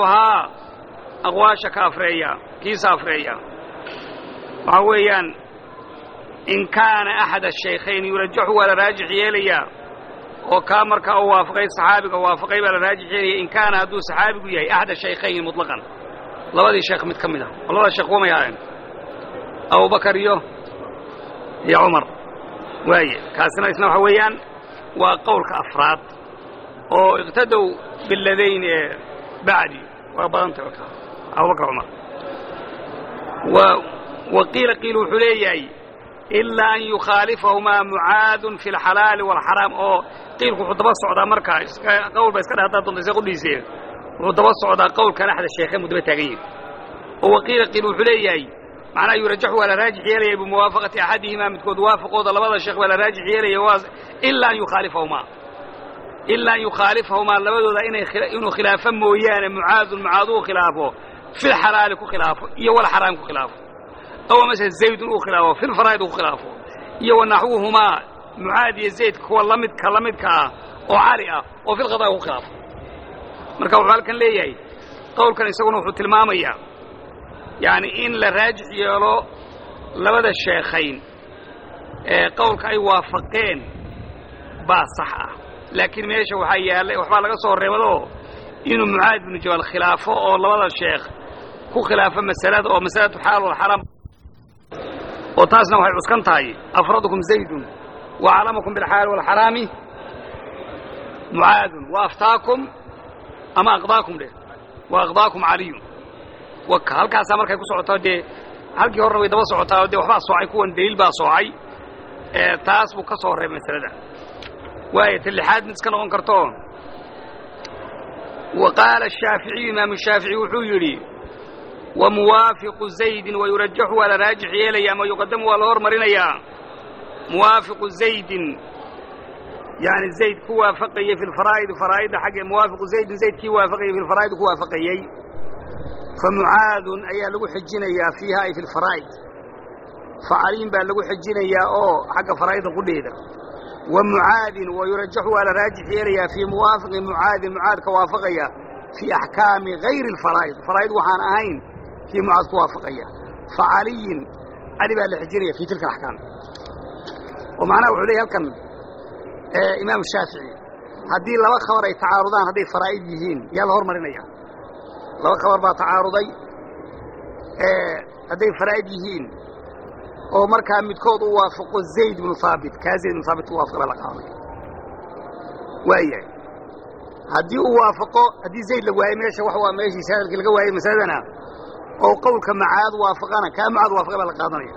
raabicuhaa aqwaasha ka afreeya kiisa afreeya waxaa weeyaan in kaana axad ashaykhayn yurajaxu waa la raajix yeelayaa oo kaa markaa u waafaqay saxaabiga waafaqay baa la raajix yeelaya in kaana hadduu saxaabigu yahay axad ashaykhayni muطlaqan labadii sheekh mid ka mid ah oo labada sheekh wamay ahayn abubakar iyo iyo cumar waaye kaasina isna waxa weeyaan waa qowlka afraad oo iqtadow biladayn ee bacdi waa badantay markaa abubakar cumar wa qiila qiil wuxuu leeyahay ilaa an yukhaalifahumaa mucaadun fi alxalaali waalxaraam oo qiilku wuxuu daba socdaa markaa qowl ba iska dhe haddaad doonta isa qudhiisee wuxuu daba socdaa qowlkan axda sheekhe muu daba taagan yahi oo waqiila qiil wuxuu leeyahay macnaha yurajaxu waa la raajix yeelaya bimuwaafaqati axadihimaa midkood waafaqooda labada sheekh waa la raajix yeelaya ilaa an yukhaalifahumaa ilaa an yukhaalifahumaa labadooda inuu khilaafo mooyaane mucaadun mucaad uu khilaafo filxalaali ku khilaafo iyo walxaraam ku khilaafo aw mase zaydun uu khilaafo filfaraa'id uu ku khilaafo iyo wanaxwuhumaa mucaad iyo zayd kuwa lamidka la midka ah oo cali ah oo filqadaa ku khilaafo marka wuxuu halkan leeyahay qowlkan isaguna wuxuu tilmaamayaa yani in la raajix yeelo labada sheekhayn ee qowlka ay waafaqeen baa sax ah laakiin meesha waxaa yaallay waxbaa laga soo reebadoo inuu mucaad binu jabal khilaafo oo labada sheekh ku khilaafo masalada oo masalatu xaal walxaraam oo taasna waxay cuskan tahay afradukum zaydun wa aclamakum bilxaali walxaraami mucaadun wa aftaakum ama aqdaakum dheh wa aqdaakum caliyun waka halkaasaa markay ku socotaa dee halkii horena way daba socotaa dee waxbaa soocay kuwan daliil baa soocay taas buu ka soo reebay masalada waayo ta lixaad mid iska noqon karto wa qaala ashaaficiyu imaamu shaafici wuxuu yidhi wa muwaafiqu zaydin wayurajaxu waa la raajix yeelaya ama yuqadamu waa la hormarinayaa muwaafiqu zaydin yani zayd ku waafaqayey fi lfaraa'idi faraa'idda xagge muwaafiqu zaydin zayd kii waafaqayey fi lfaraa'id ku waafaqayey famucaadun ayaa lagu xejinayaa fiiha ay fi lfaraa'id facaliin baa lagu xejinayaa oo xagga faraa'idda qudheeda wa mucaadin wayurajaxu waa la raajix yeelayaa fii muwaafiqi mucaadin mucaadka waafaqaya fii axkaami hayri alfaraa'id faraa'id waxaan ahayn kii mucaad ku waafaqaya facaliyin cali baa la xejinaya fii tilka alaxkaam oo macnaha wuxuu leeyahy halkan imaamu shaafici haddii laba khabar ay tacaarudaan hadday faraa'id yihiin yaa la hormarinaya laba khabar baa tacaaruday hadday faraa'id yihiin oo markaa midkood u waafaqo zayd bnu haabit kaa zayd bnu haabit u waafaqa baa la qaadanaya waayahay haddii uu waafaqo haddii zayd la waayo meesha wax waa meeshiisa hadalkii laga waayey masaladana oo qowlka macaad waafaqana kaa mucaad waafaqa baa la qaadanaya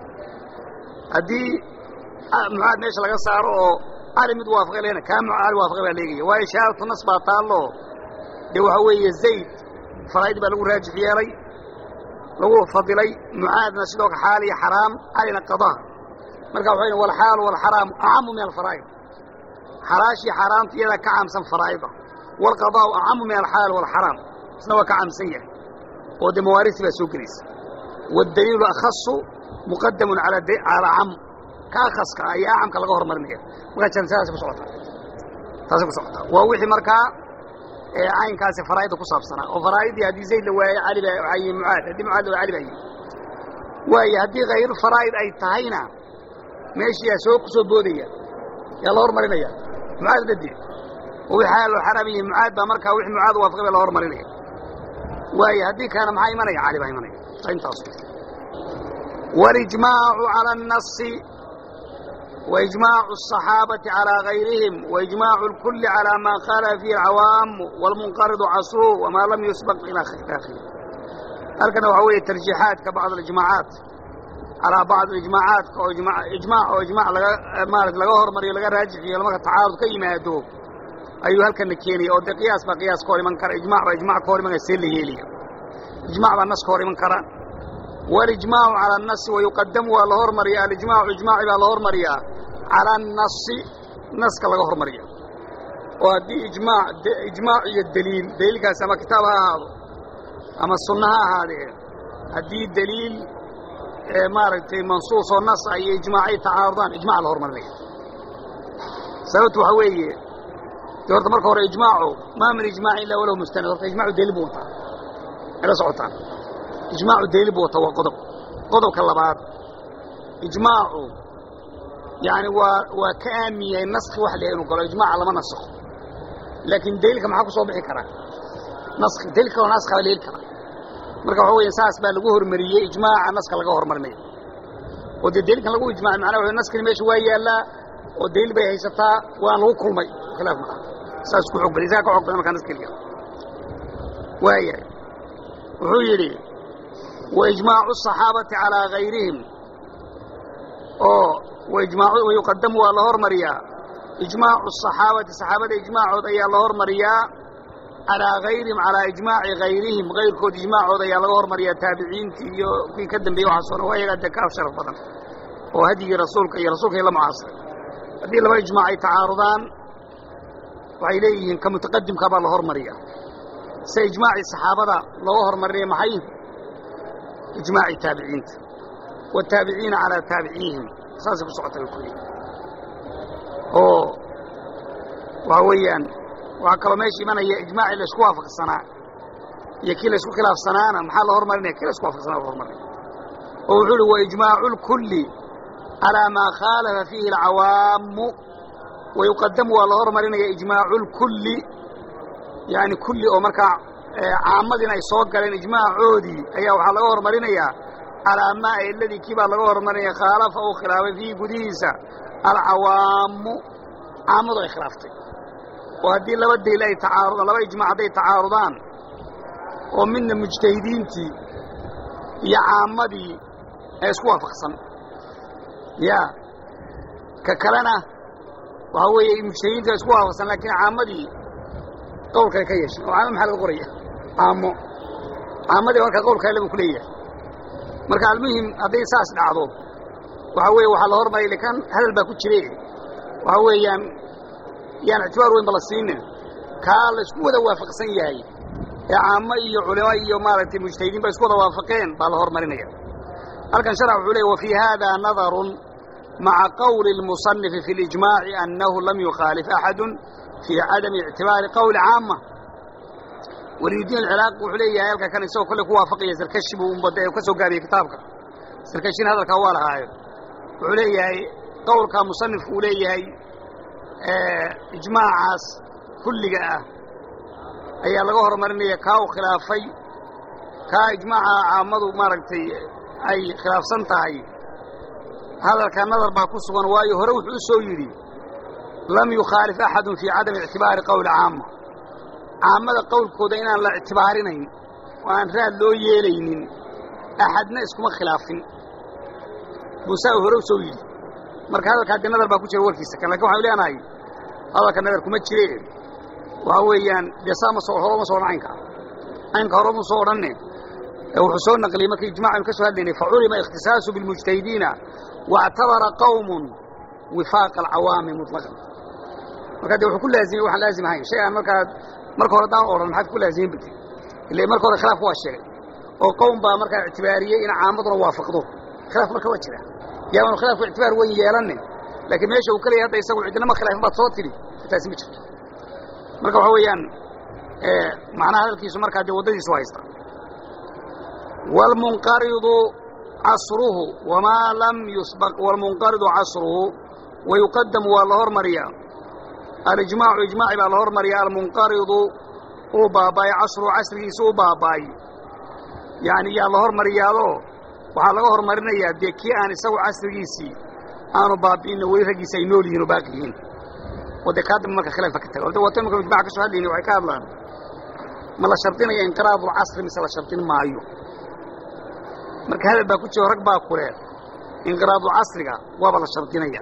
haddii mucaad meesha laga saaro oo cali mid waafaqay lena kaa cali waafaqa baa leegaya waayo ishaaratu nas baa taallo dee waxaa weeye zayd faraa'id baa lagu raajix yeelay lagu fadilay mucaadna sidoo ka xaal iyo xaraam calina qadaa marka waxay n walxaalu walxaraamu acamu min alfaraa'id xalaashii xaaraamta iyadaa ka caamsan faraa'ida walqadaa'u acamu min alxaal walxaraam isna waa ka caamsan yahay oo dee mawaarisi baa soo gelaysa waddaliilu akhasu muqadamun calaa cam ka akhaska ah iyo acamka laga hormarinaya markaa jansaadaas ku socotaa taasay ku socotaa waa wixii markaa caynkaasi faraa'idda ku saabsanaa oo faraa'idii haddii zayd la waayo cali baa waxaa yihi mucaad haddii mucaad la waayo cali baa yihi waayo haddii hayru faraa'id ay tahayna meeshii yaa soo ku soo boodaya yaa la hormarinaya mucaad dhadi oo wixii xaalo xaraam yihi mucaad baa markaa wixii mucaad waafaqay baa la hormarinaya waayo haddii kaana maxaa imanaya cali baa imanaya intaas walijmaacu cala annasi وإجماع الصحابة على غيرهم وإجماع الكل على ما قال فيه العوام والمنقرض عصره وما لم يسبق إلى آخره هلكنا وحوية ترجيحات كبعض الإجماعات على بعض الإجماعات إجماع إجماع أو إجماع مالك لغا مري لغا راجح لما تعارض كيما يدوب أيها هلكنا كيني أو قياس بقياس كوري من كر إجماع وإجماع كوري من السيل هيلي إجماع بالنص كوري من كرا والإجماع على النص ويقدم والهور مريا الإجماع إجماع بالهور مريا على النص نص كلا هور مريا وهذه إجماع إجماع الدليل دليل كان سما كتابها هذا أما السنة هذه هذه الدليل مارتي منصوص والنص أي إجماعي تعارضان إجماع الهور مريا سببت وحوية دورت مركه هو إجماعه ما من إجماع إلا وله مستند إجماع دليل بوطا إلى صعوتان ijmaacu daliil buu wata waa qodob qodobka labaad ijmaacu yani waa waa ka aamin yahay naski wax la inuu galo ijmaaca lama nasakho laakiin daliilka maxaa ku soo bixi karaa naski daliil kaloo naska la heli karaa marka waxa weya saas baa lagu hormariyey ijmaaca naska laga hormarinayo oo dee daliilkan lagu ijmacay macnaha wa naskani meesha waa yaallaa oo daliil bay haysataa waan lagu kulmay khilaaf maa saas ku xoog badan isaga ka xoog badan markaa naskeliga waayahay wuxuu yidhi wa ijmaacu الصaxaabati calىa gayrihim oo wayuqadamu waa la hormariyaa ijmaacu الصaxaabati saxaabada ijmaacood ayaa la hormariyaa calىa gayrihim calىa ijmaaci gayrihim gayrkood ijmaacood ayaa laga hormariyaa taabiciintii iyo kuwii ka dambeeyey waxaasoo dhan waa yagaa dee kaaf sharaf badan oo hadyigii rasuulka iyo rasuulka la mucaasiray haddii laba ijmaac ay tacaarudaan waxay leeyihiin ka mutaqadimka baa la hormariyaa se ijmaacii saxaabada looga hormarinaya maxay ijmaaci taabiciinta wataabiciina calaa taabiciihim saasay ku socota bay ku leeyihin oo waxa weeyaan waxaa kaloo meesha imanaya ijmaacii laysku waafaqsanaa iyo kii laysku khilaafsanaana maxaa la hormarinaya kii laysku waafaqsanaa la hormarinaya oo wuxuu uhi waijmaacu lkulli calaa maa khaalafa fiihi alcawaamu wayuqadamu waa la hormarinaya ijmaacu lkulli yani kulli oo markaa caamadiina ay soo galeen ijmaacoodii ayaa waxaa laga hormarinayaa calaa maa aladii kii baa laga hormarinaya khaalafa uu khilaafay fiihi gudihiisa alcawaamu caamadu ay khilaaftay oo haddii laba daliil ay tacaarudaan laba ijmaac hadday tacaarudaan oo midna mujtahidiintii iyo caammadii ee isku waafaqsan ya ka kalena waxaa weeye mujtahidiintii waa isku waafaqsan laakiin caammadii qawlkale ka yeeshay oo caamo maxaa laga qoraya caamo caamadii markaa qawlka ale buu ku leeyahay marka almuhim hadday saas dhacdo waxaa weeye waxaa la hormaray lakan hadal baa ku jire waxaa weeyaan yaan ictibaar weyn ba la siinin kaa la isku wada waafaqsan yahay ee caamo iyo culimo iyo maaragtay mujtahidiin ba isku wada waafaqeen baa la hormarinaya halkan sharx wuxuu leey wafii hada nadarun maca qawli اlmusanifi fi اlijmaaci annahu lam yukhaalif axadu fii cadami ictibaari qawli caama waliyudiin alciraaqi wuxuu leeyahay halka kan isagoo kolle ku waafaqaya sarkashi buu umbada ka soo gaabiyey kitaabka sarkashina hadalkaa waa lahaayo wuxuu leeyahay qowlkaa musanifku uu leeyahay ijmaacaas kulliga ah ayaa laga horumarinaya kaa uu khilaafay kaa ijmaaca caamadu maaragtay ay khilaafsan tahay hadalkaa nadar baa ku sugan waayo hore wuxuu u soo yidhi lam yukhaalif axadun fii cadami ictibaari qowli caama caamada qowlkooda inaan la ictibaarinayn oo aan raad loo yeelaynin axadna iskuma khilaafin buusaa hore u soo yidhi marka hadalkaa dee nadar baa ku jira warkiisa kan lakin waxanu leenahay hadalka nadar kuma jire waxa weeyaan dee saa ma soo hore ma soo odhan caynka caynka hore mu soo odhanne wuxuu soo naqliyey markii ijmac aynu ka soo hadlaynay faculima ikhtisaasu bilmujtahidiina waاctabara qawmun wifaaqa alcawaami muطlaqan marka de wuxuu ku laazimay waxaan laazim ahayn shay aan markaa marka hore daan odhan maxaad ku laazimin bate ila marka hore khilaafka waa sheegay oo qowm baa markaa ictibaariyey in caamaduna waafaqdo khilaaf marka waa jira yaanu khilaafku ictibaar weyn yeelanne laakiin meesha uu ka leeyay hadda isagu cidinama khilaafin baad soo tidhi taasi ma jirto marka waxa weeyaan macnaha hadalkiisu markaa dee waddadiisu haysta wاlmunqaridu casruhu wamaa lam yusbaq wاlmunqaridu casruhu wayuqadamu waa la hormariyaa alijmaacu ijmaaci baa la hormariyaa almunqaridu uu baaba'ay casruhu casrigiisa u baaba'ay yani yaa la hormariyaadoo waxaa laga hormarinayaa dee kii aan isagu casrigiisii aanu baabi'inno weli raggiisi ay nool yihin oo baaqi yihiin oo dee kaa dambe marka khilaafka ka taga orde waata marka ijmaca ka soo hadlayni waxay ka hadlaan ma la shardinaya inqiraadulcasri mise la shardin maayo marka hadal baa ku jiro rag baa kule inqiraadulcasriga waaba la shardinaya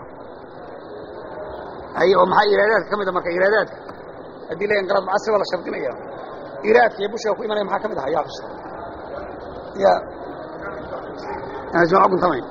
ay oo maxaa iraadaadka ka mid a marka iraadaadka haddii la inqiraadulcasri waa la shardinaya iraadka iyo bushiga ku imanaya maxaa ka mid aha yaa xusta ya jamac guntamayn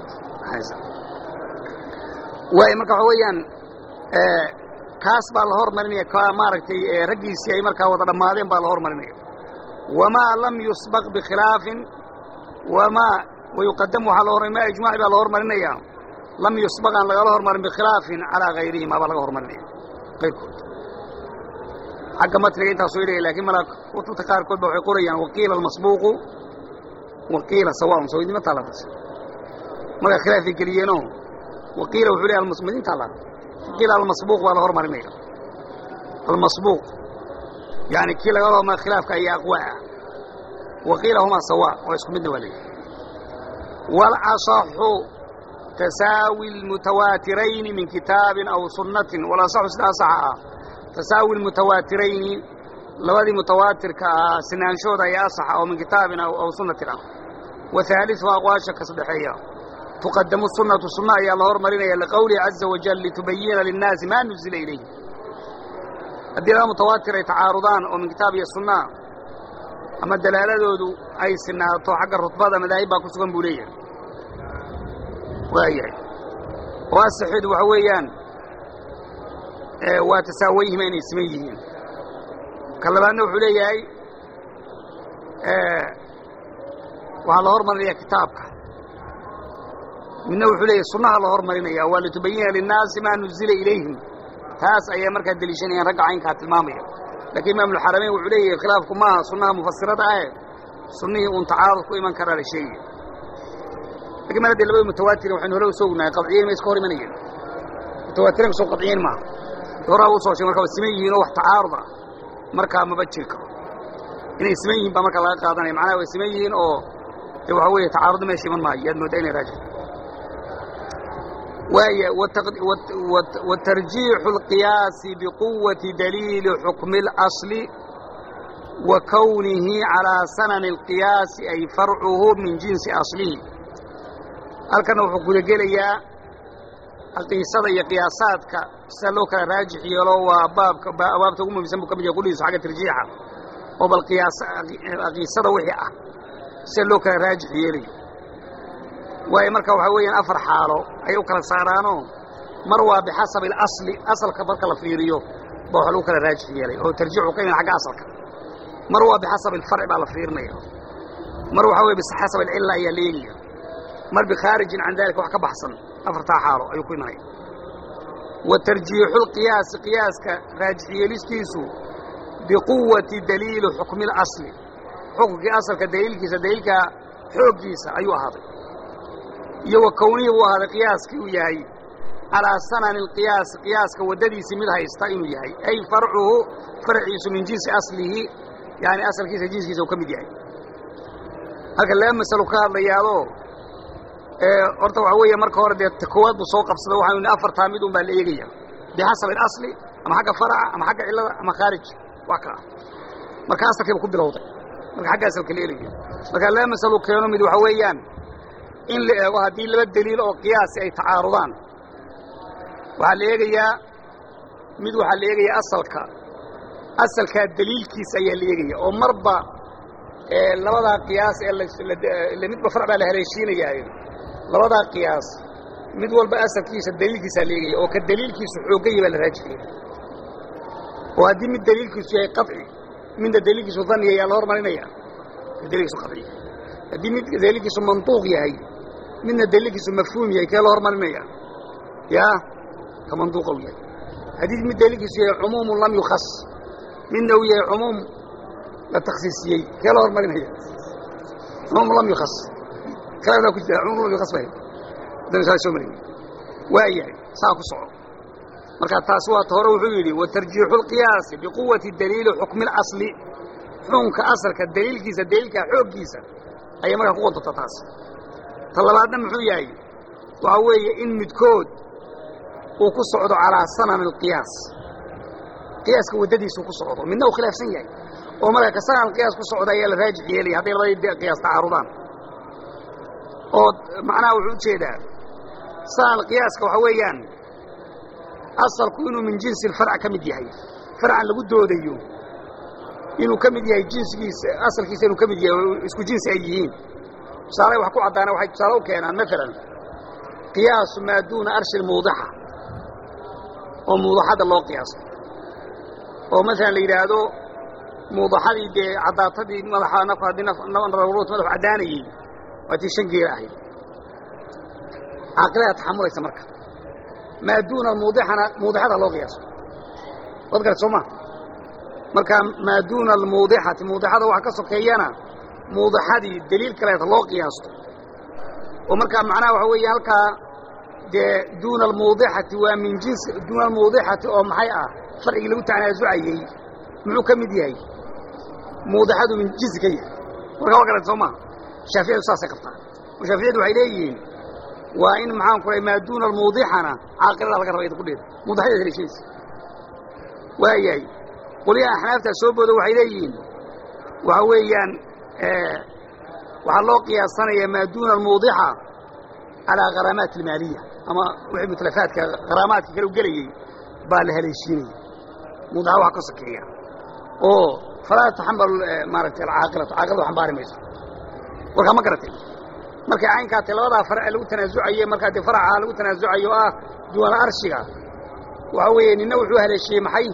waay marka waxa weeyaan kaas baa la hormarinaya ka maaragtay raggiisii ay markaa wada dhammaadeen baa la hormarinaya wamaa lam yusbaq bikhilaafin wamaa wayuqadamu waxaa la hormar ma ijmaaci baa la hormarinaya lam yusbaq aan lagala hormarin bikhilaafin calaa gayrihima baa laga hormarinaya qayrkood xagga matniga intaasoo idhaya lakin mala kutubta qaarkood ba waxay qorayaan waqiila almasbuuqu waqiila sawaaun soo idima taalataas markaa khilaafay geliyeenoo waqiila wuxuu leey madinta la qiila almasbuuq baa la hormarinaya almasbuuq yani kii laga hormar khilaafka ayaa aqwaa ah waqiila humaa sawaa oo isku midna waa leeyahy walasaxu tasaawi lmutawaatirayni min kitaabin aw sunnatin walasaxu sida asaxa ah tasaawi lmutawaatirayni labadii mutawaatirka ah sinaanshooda ayaa asaxa oo min kitaabin aw sunnatin ah wa haaliثu aqwaasha ka saddexeeya tuqadamu sunnatu sunna ayaa la hormarinaya liqowlihi caza wajal litubayina linnaasi maa nuzila ilayhi haddii laba mutawaatir ay tacaarudaan oo min kitaab iyo sunnaa ama dalaaladoodu ay sinaato xagga rutbada madaahib baa ku sugan buu leeyahay waayahay oo asaxidu waxa weeyaan waa tasaawayhima inay siman yihiin ka labaadna wuxuu leeyahay waxaa la hormarinaya kitaabka midna wuxuu leeyahay sunnaha la hormarinaya waa litubayina linnaasi maa nuzila ilayhim taas ayaa markaa deliishanayaan ragga caynkaa tilmaamaya lakiin imaamulxaramayn wuxuu leeyahay khilaafku maaha sunnaha mufasirada ahe sunnihii uun tacaarud ku iman karaa la sheegaya lakin mar haddii labada mutawaatirin waxaynu hore usoo ognahay qadciyeyn ma iska hor imanayeen mutawaatirin soo qadciyeyn maaha horaa usoo sheeg marka waa siman yihiin oo wax tacaarud ah markaa maba jiri karo inay siman yihiin baa markaa laga qaadanaya macnaha way siman yihiin oo dee waxa weeye tacaarudna meesha iman maayo yaad mooddaa inay raajix waaya watarjiixu اlqiyaasi biquwati daliili xukmi اlasli wa kownihi calaa sanani اlqiyaasi ay farcuhu min jinsi aslihi halkanna wuxuu gudagelayaa aqiisada iyo qiyaasaadka sida loo kala raajix yeelo waa baabka abaabta ugu muhimsan buu ka mid yahay qudhiisa xagga tarjiixa oo bal qiyaas aqiisada wixii ah sida loo kala raajix yeelayo waayo marka waxaa weeyaan afar xaalo ayay u kala saaraanoo mar waa bixasabi alasli asalka marka la fiiriyo baa waxa lagu kala raajix yeelay oo tarjiixu ka iman xagga asalka mar waa bixasabi alfarci baa la fiirinaya mar waxaa weye bixasabi alcilla ayaa la eegaya mar bikhaarijin can dalika wax ka baxsan afartaa xaalo ayuu ku imanaya wa tarjiixu lqiyaasi qiyaaska raajix yeelistiisu biquwati daliili xukmi اlasli xukunkii asalka daliilkiisa daliilka xooggiisa ayuu ahaaday iyo wa kownihii buu ahaaday qiyaaskii uu yahay calaa sanani alqiyaasi qiyaaska waddadiisii mid haysta inuu yahay ay farcuhu farciisu min jinsi aslihi yaani asalkiisa jinskiisa uu ka mid yahay halka laba masalo ka hadlayaadoo horta waxaa weeye marka hore dee koowaad buu soo qabsada waxaanu ni afartaa mid un baa la eegaya bixasabi alasli ama xagga faraca ama xagga cillada ama khaarij wax ka ah marka asalkiiba ku bilowday marka xagga asalka la eelayo marka laba masalo keeno mid waxa weeyaan in la eego haddii laba deliil oo qiyaasi ay tacaarudaan waxaa la eegayaa mid waxaa la eegayaa asalka asalkaa deliilkiisa ayaa la eegaya oo marba labadaa qiyaas ee midba far baa la haleeshiinayaayo labadaa qiyaas mid walba asalkiisa deliilkiisaa la eegaya oo ka deliilkiisu xoogaya baa la raajixaya oo haddii mid deliilkiisu yahay qaطci midna deliilkiisu dani ayaa la hormarinaya deliilkiisu qaطci haddii mid deliilkiisu manطuuq yahay midna deliilkiisu mafhuum yahay kee la hormarinaya ya ka manduuqa u yahay haddii mid deliilkiisu yahay cumuumu lam yukas midna uu yahay cumuum la taksiisiyey kee la hormarinaya cumuum lam yukas kalaa ku jira cumuum lam yukas ba haddana saa soo marin waa yahay saa ku soco marka taasi waa ta hore wuxuu yidhi watarjiixu اlqiyaasi biquwati daliili xukmi اlasli xukunka asalka daliilkiisa daliilka xooggiisa ayay markaa ku qodobta taas ta labaadna muxuu yahay waxaa weeye in midkood uu ku socdo calaa sanami alqiyaas qiyaaska waddadiisuu ku socdo midna uu khilaafsan yahay oo marka ka sanan qiyaas ku socda ayaa la raajix yeelaya hadday labadii qiyaas tacaarudaan oo macnaha wuxuu ujeedaa sanan qiyaaska waxaa weeyaan asalku inuu min jinsi alfarc ka mid yahay farcan lagu doodayo inuu ka mid yahay jinsigiisa asalkiisa inuu ka mid yahay oo isku jinsi ay yihiin tusaale wax ku caddaana waxay tusaale u keenaan maalan qiyaasu maa duuna arshi lmuudixa oo muudaxadda loo qiyaaso oo maalan la yidhaahdo muudaxadii dee caddaatadii madaxa nafku haddii naruurut madaxu caddaanayey waa tii shan geela ahayd caaqilada taxamulaysa marka maa duuna almuudixana muudixada loo qiyaaso wad garat soo ma marka maa duuna almuudixati muudixada waxa ka sokeeyana muudixadii deliil kaleeta loo qiyaasto oo markaa macnaha waxa weeye halkaa dee duuna almuudixati waa min jinsi duuna almuudixati oo maxay ah farcigii lagu tanaasucayey muxuu ka mid yahay muudixadu min jinsi ka yahay warka waa garata soo maha shaaficiyadu saasay qabtaa oo shaaficiyadu waxay leeyihiin waa in maxaan ku maa duuna almuudixana caaqilada laga raba ida ku dheeda muudixada haleeshiisa waayahay qolyaha axnaaftaa soo boodo waxay leeyihiin waxa weeyaan waxaa loo qiyaasanaya maa duuna almuudixa calaa kharaamaat almaaliya ama wixii mutlafaadka kharaamaadka kale u gelayey baa la haleeshiinaya muudixa waxa ka sokeeya oo falaa taxambalu maaragtay alcaaqilatu caaqiladu xambaari mayso warkaa ma garatay markay caynkaa tahay labadaa farce lagu tanaasucaye markaa dee faraca lagu tanaasucayo oo ah duwana arshiga waxa weeye nina wuxuu haleeshiyey maxay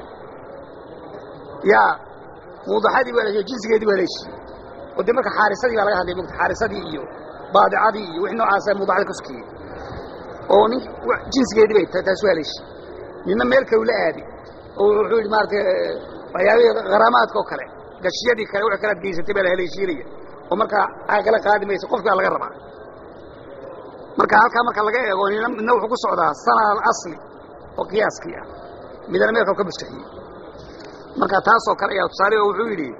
yaa muudaxadii bu haleeshiyey jinsigeedii bu haleeshiyey oo dee marka xaarisadii baa laga hadlay mugta xaarisadii iyo baadicadii iyo wixii noocaasa muudaxada ka sokiyey oo nin jinsigeedii bay taasu haleeshiyey nina meel kalu la aaday oo wuxuu yidhi maaragtay waxyaabihii kharaamaadka oo kale gashiyadii kale wixii kalaad geysatay baa la haleeshiinaya oo markaa caaqila qaadi maysa qofki baa laga rabaa marka halkaa marka laga eego nina midna wuxuu ku socdaa sana alasli oo qiyaaskii ah midna meelka ka maskaxiyey marka taasoo kale ayaa tusaale oo wuxuu yidhi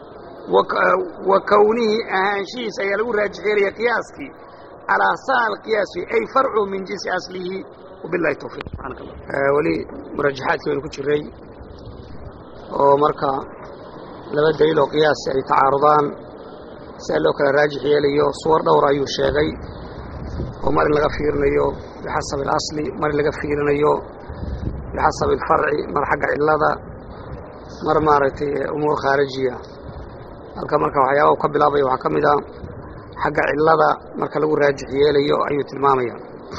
wa kownihii ahaanshihiisa ayaa lagu raajixeelaya qiyaaskii calaa sana alqiyaasi ay farcu min jinsi aslihi wabilahi tawfiiq subxaanaka allah weli murajaxaadkii baynu ku jiray oo marka laba daliil oo qiyaasi ay tacaarudaan siaa loo kala raajix yeelayo suwar dhowr ayuu sheegay oo mar in laga fiirinayo bixasabi alasli mar in laga fiirinayo bixasabi alfarci mar xagga cillada mar maaragtay umuur khaarijiya halka marka waxyaaba u ka bilaabaya waxaa ka mid a xagga cillada marka lagu raajix yeelayo ayuu tilmaamaya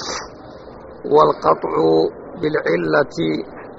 waalqaطcu biاlcillati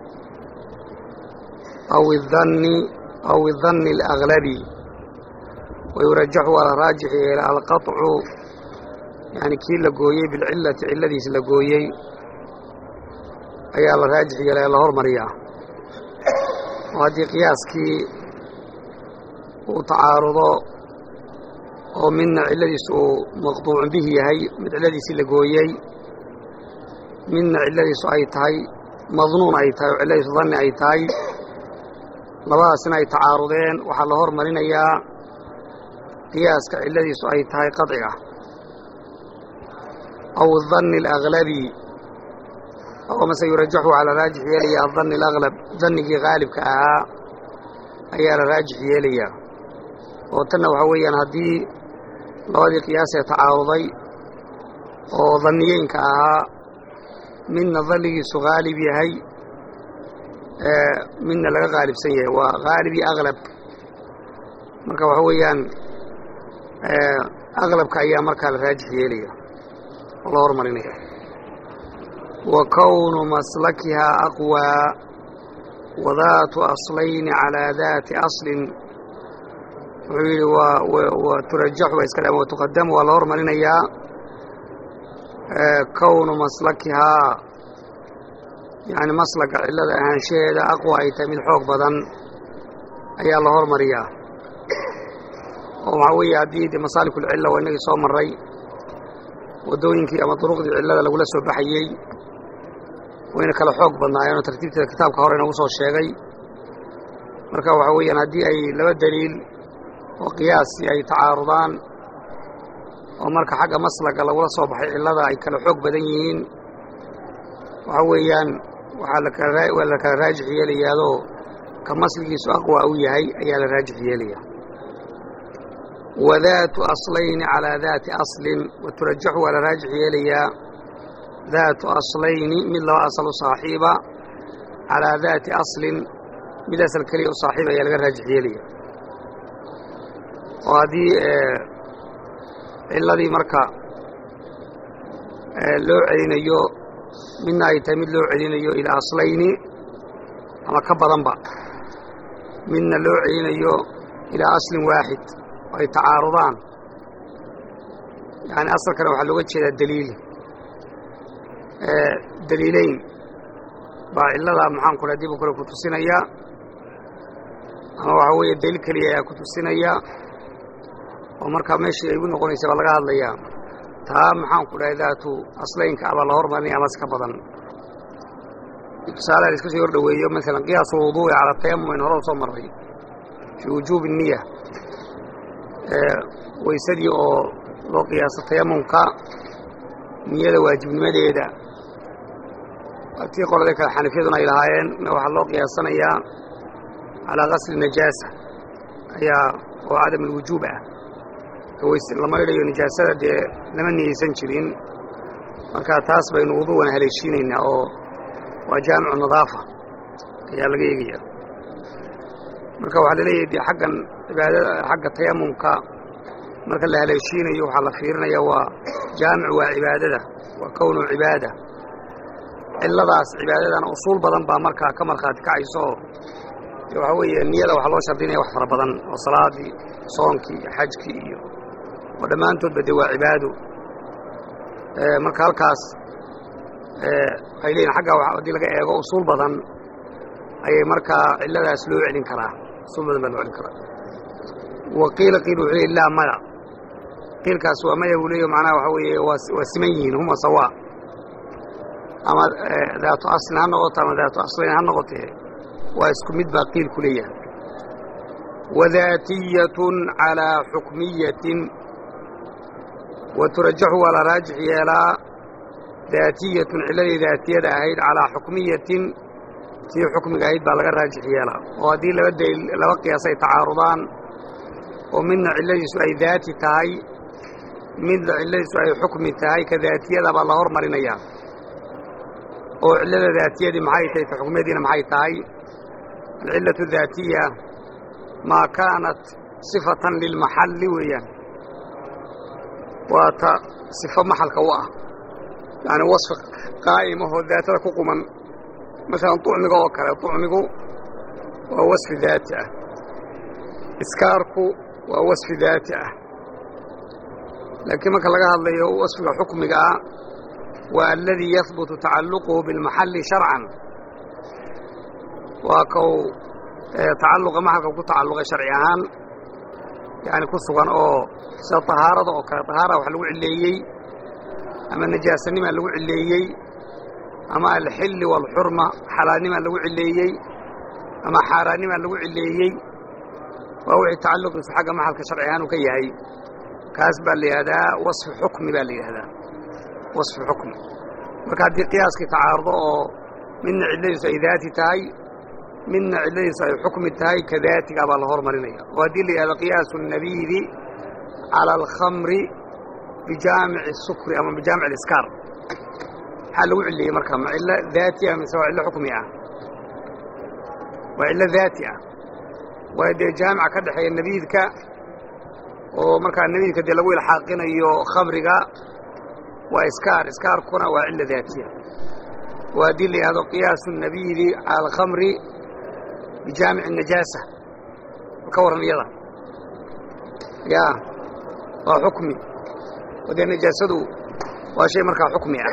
aw idanni aw idanni alaglabi wayurajaxu waa la raajix yeela alqaطcu yani kii la gooyey bilcillati cilladiis la gooyey ayaa la raajix yeela ee la hormariyaa oo haddii qiyaaskii uu tacaarudo oo midna cilladiis uu maqduucun bihi yahay mid cilladiisii la gooyey midna cilladiisu ay tahay madnuun ay tahay oo cilladiisu danni ay tahay labadaasina ay tacaarudeen waxaa la hormarinayaa qiyaaska cilladiisu ay tahay qaطciga aw danni alaglabi oo mase yurajaxu waxaa la raajix yeelaya adanni alaglab dannigii haalibka ahaa ayaa la raajix yeelayaa oo tanna waxaa weeyaan haddii labadii qiyaasee tacaaruday oo danniyeynka ahaa midna dannigiisu haalib yahay midna laga haalibsan yahay waa haalib iyo aglab marka waxaa weeyaan aglabka ayaa markaa la raajix yeelaya oo la hormarinaya wa kownu maslakihaa aqwaa wadaatu aslayni calaa daati aslin wuxuu yidhi wa turajaxu waa iska wa tuqadamu waa la hormarinayaa kownu maslakihaa yani maslaka cillada ahaanshaheeda aqwa ay tahay mid xoog badan ayaa la hormariyaa oo waxaa weeye haddii de masaalikulcilla waa inagii soo marray waddooyinkii ama duruqdii cillada lagula soo baxayey wayna kala xoog badnaayeenoo tartiibteeda kitaabka hore inagu soo sheegay marka waxaa weeyaan haddii ay laba daliil oo qiyaasi ay tacaarudaan oo marka xagga maslaga lagula soo baxay cillada ay kala xoog badan yihiin waxaa weeyaan waxaa lakawaa la kala raajix yeelayaadoo ka masligiisu aqwa u yahay ayaa la raajix yeelaya wadaatu aslayni calaa daati aslin wa turajaxu waa la raajix yeelayaa daatu aslayni mid laba asal u saaxiiba calaa daati aslin mid asal keliya u saaxiiba ayaa laga raajix yeelaya oo haddii cilladii marka loo celinayo midna ay tahay mid loo celinayo ilaa aslayni ama ka badanba midna loo celinayo ilaa aslin waaxid oo ay tacaarudaan yani asalkana waxaa looga jeedaa daliil daliileyn baa cillada maxaan ku dhaha dib u kale ku tusinaya ama waxaa weeye daliil keliya ayaa ku tusinaya oo markaa meeshii ay igu noqonaysa baa laga hadlayaa taa maxaan ku dhahay daatu aslaynka abaa la hormarinaya amas ka badan tusaalaha la iska soo hordhaweeyo maalan qiyaasu lwuduu'i cala tayamum in hore u soo marray fii wujuubi niya weysadii oo loo qiyaaso tayamumka niyada waajibnimadeeda tii qoladii kale xanafiyaduna ay lahaayeen waxaa loo qiyaasanayaa calaa qasli najaasa ayaa oo cadam alwujuub ah lama idhayo nijaasada dee lama niyeysan jirin marka taas baynu wuduuwana haleeshiinaynaa oo waa jaamicu nadaafa ayaa laga eegaya marka waxaa laleeyahay dee xaggan cibaadada xagga tayamumka marka la haleeshiinayo waxaa la fiirinaya waa jaamicu waa cibaadada waa kownu cibaada cilladaas cibaadadana usuul badan baa markaa ka markhaati kacayso oo waxaa weeye niyada waxaa loo shardinaya wax fara badan oo salaadii soonkii iyo xajkii iyo oo dhammaantoodba dee waa cibaado marka halkaas waxay leeyihin xagga haddii laga eego usuul badan ayay markaa cilladaas loo celin karaa usuul badan baa loo celin karaa wa qiila qiil wuxuu leey laa maya qiilkaas waa maya buu leeyo macnaha waxaa weeye waa siman yihiin huma sawaa ama daatu aslin ha noqoto ama daatu aslayn ha noqotee waa isku mid baa qiil ku leeyahay wadaatiyatun calaa xukmiyatin wa turajaxu waa la raajix yeelaa daatiyatun cilladii daatiyada ahayd calaa xukmiyatin tii xukmiga ahayd baa laga raajix yeelaa oo haddii laba daliil laba qiyaas ay tacaarudaan oo midna cilladiisu ay daati tahay midna cilladiisu ay xukmi tahay ka daatiyada baa la hormarinayaa oo cillada daatiyadii maxay tahay ta xukmiyadiina maxay tahay alcillatu daatiya maa kaanat sifatan lilmaxalli weeyaan waa ta sifo maxalka u ah yacni wasfi qaa'imahoo daatada ku quman masalan tucmiga oo kale tucmigu waa wasfi daati ah iskaarku waa wasfi daati ah laakiin marka laga hadlayo wasfiga xukmiga ah waa aladii yahbutu tacalluquhu bilmaxalli sharcan waa kow tacalluqa maxalka ku tacalluqay sharci ahaan yani ku sugan oo sida tahaarada oo kale tahaara wax lagu cilleeyey ama najaasanimaa lagu cilleeyey ama alxilli waalxurma xalaalnimaa lagu cilleeyey ama xaaraannimaa lagu cilleeyey waa wixii tacalluqiisu xagga maxalka sharci ahaan uu ka yahay kaas baa la yidhahdaa wasfi xukmi baa la yidhahdaa wasfi xukmi marka haddii qiyaaskii tacaarudo oo midna cilladiisu ay daati tahay midna cilladiisu ay xukmi tahay ka daatigaa baa la hormarinaya oo haddii la yidhahdo qiyaasu nabiidi cala alkhamri bijaamici sukri ama bijaamic aliskaar maxaa lagu cilleeyey marka ma cillo daati ah mise waa cillo xukmi ah waa cillo daati ah waayo dee jaamica ka dhexeeya nabiidka oo markaa nabiidka dee lagu ilxaaqinayo khamriga waa iskaar iskaarkuna waa cilla daatiya oo haddii la yidhahdo qiyaasu nabiidi cala alkhamri bijaamic najaasa ka warran iyada ya waa xukmi oo dee najaasadu waa shay markaa xukmi ah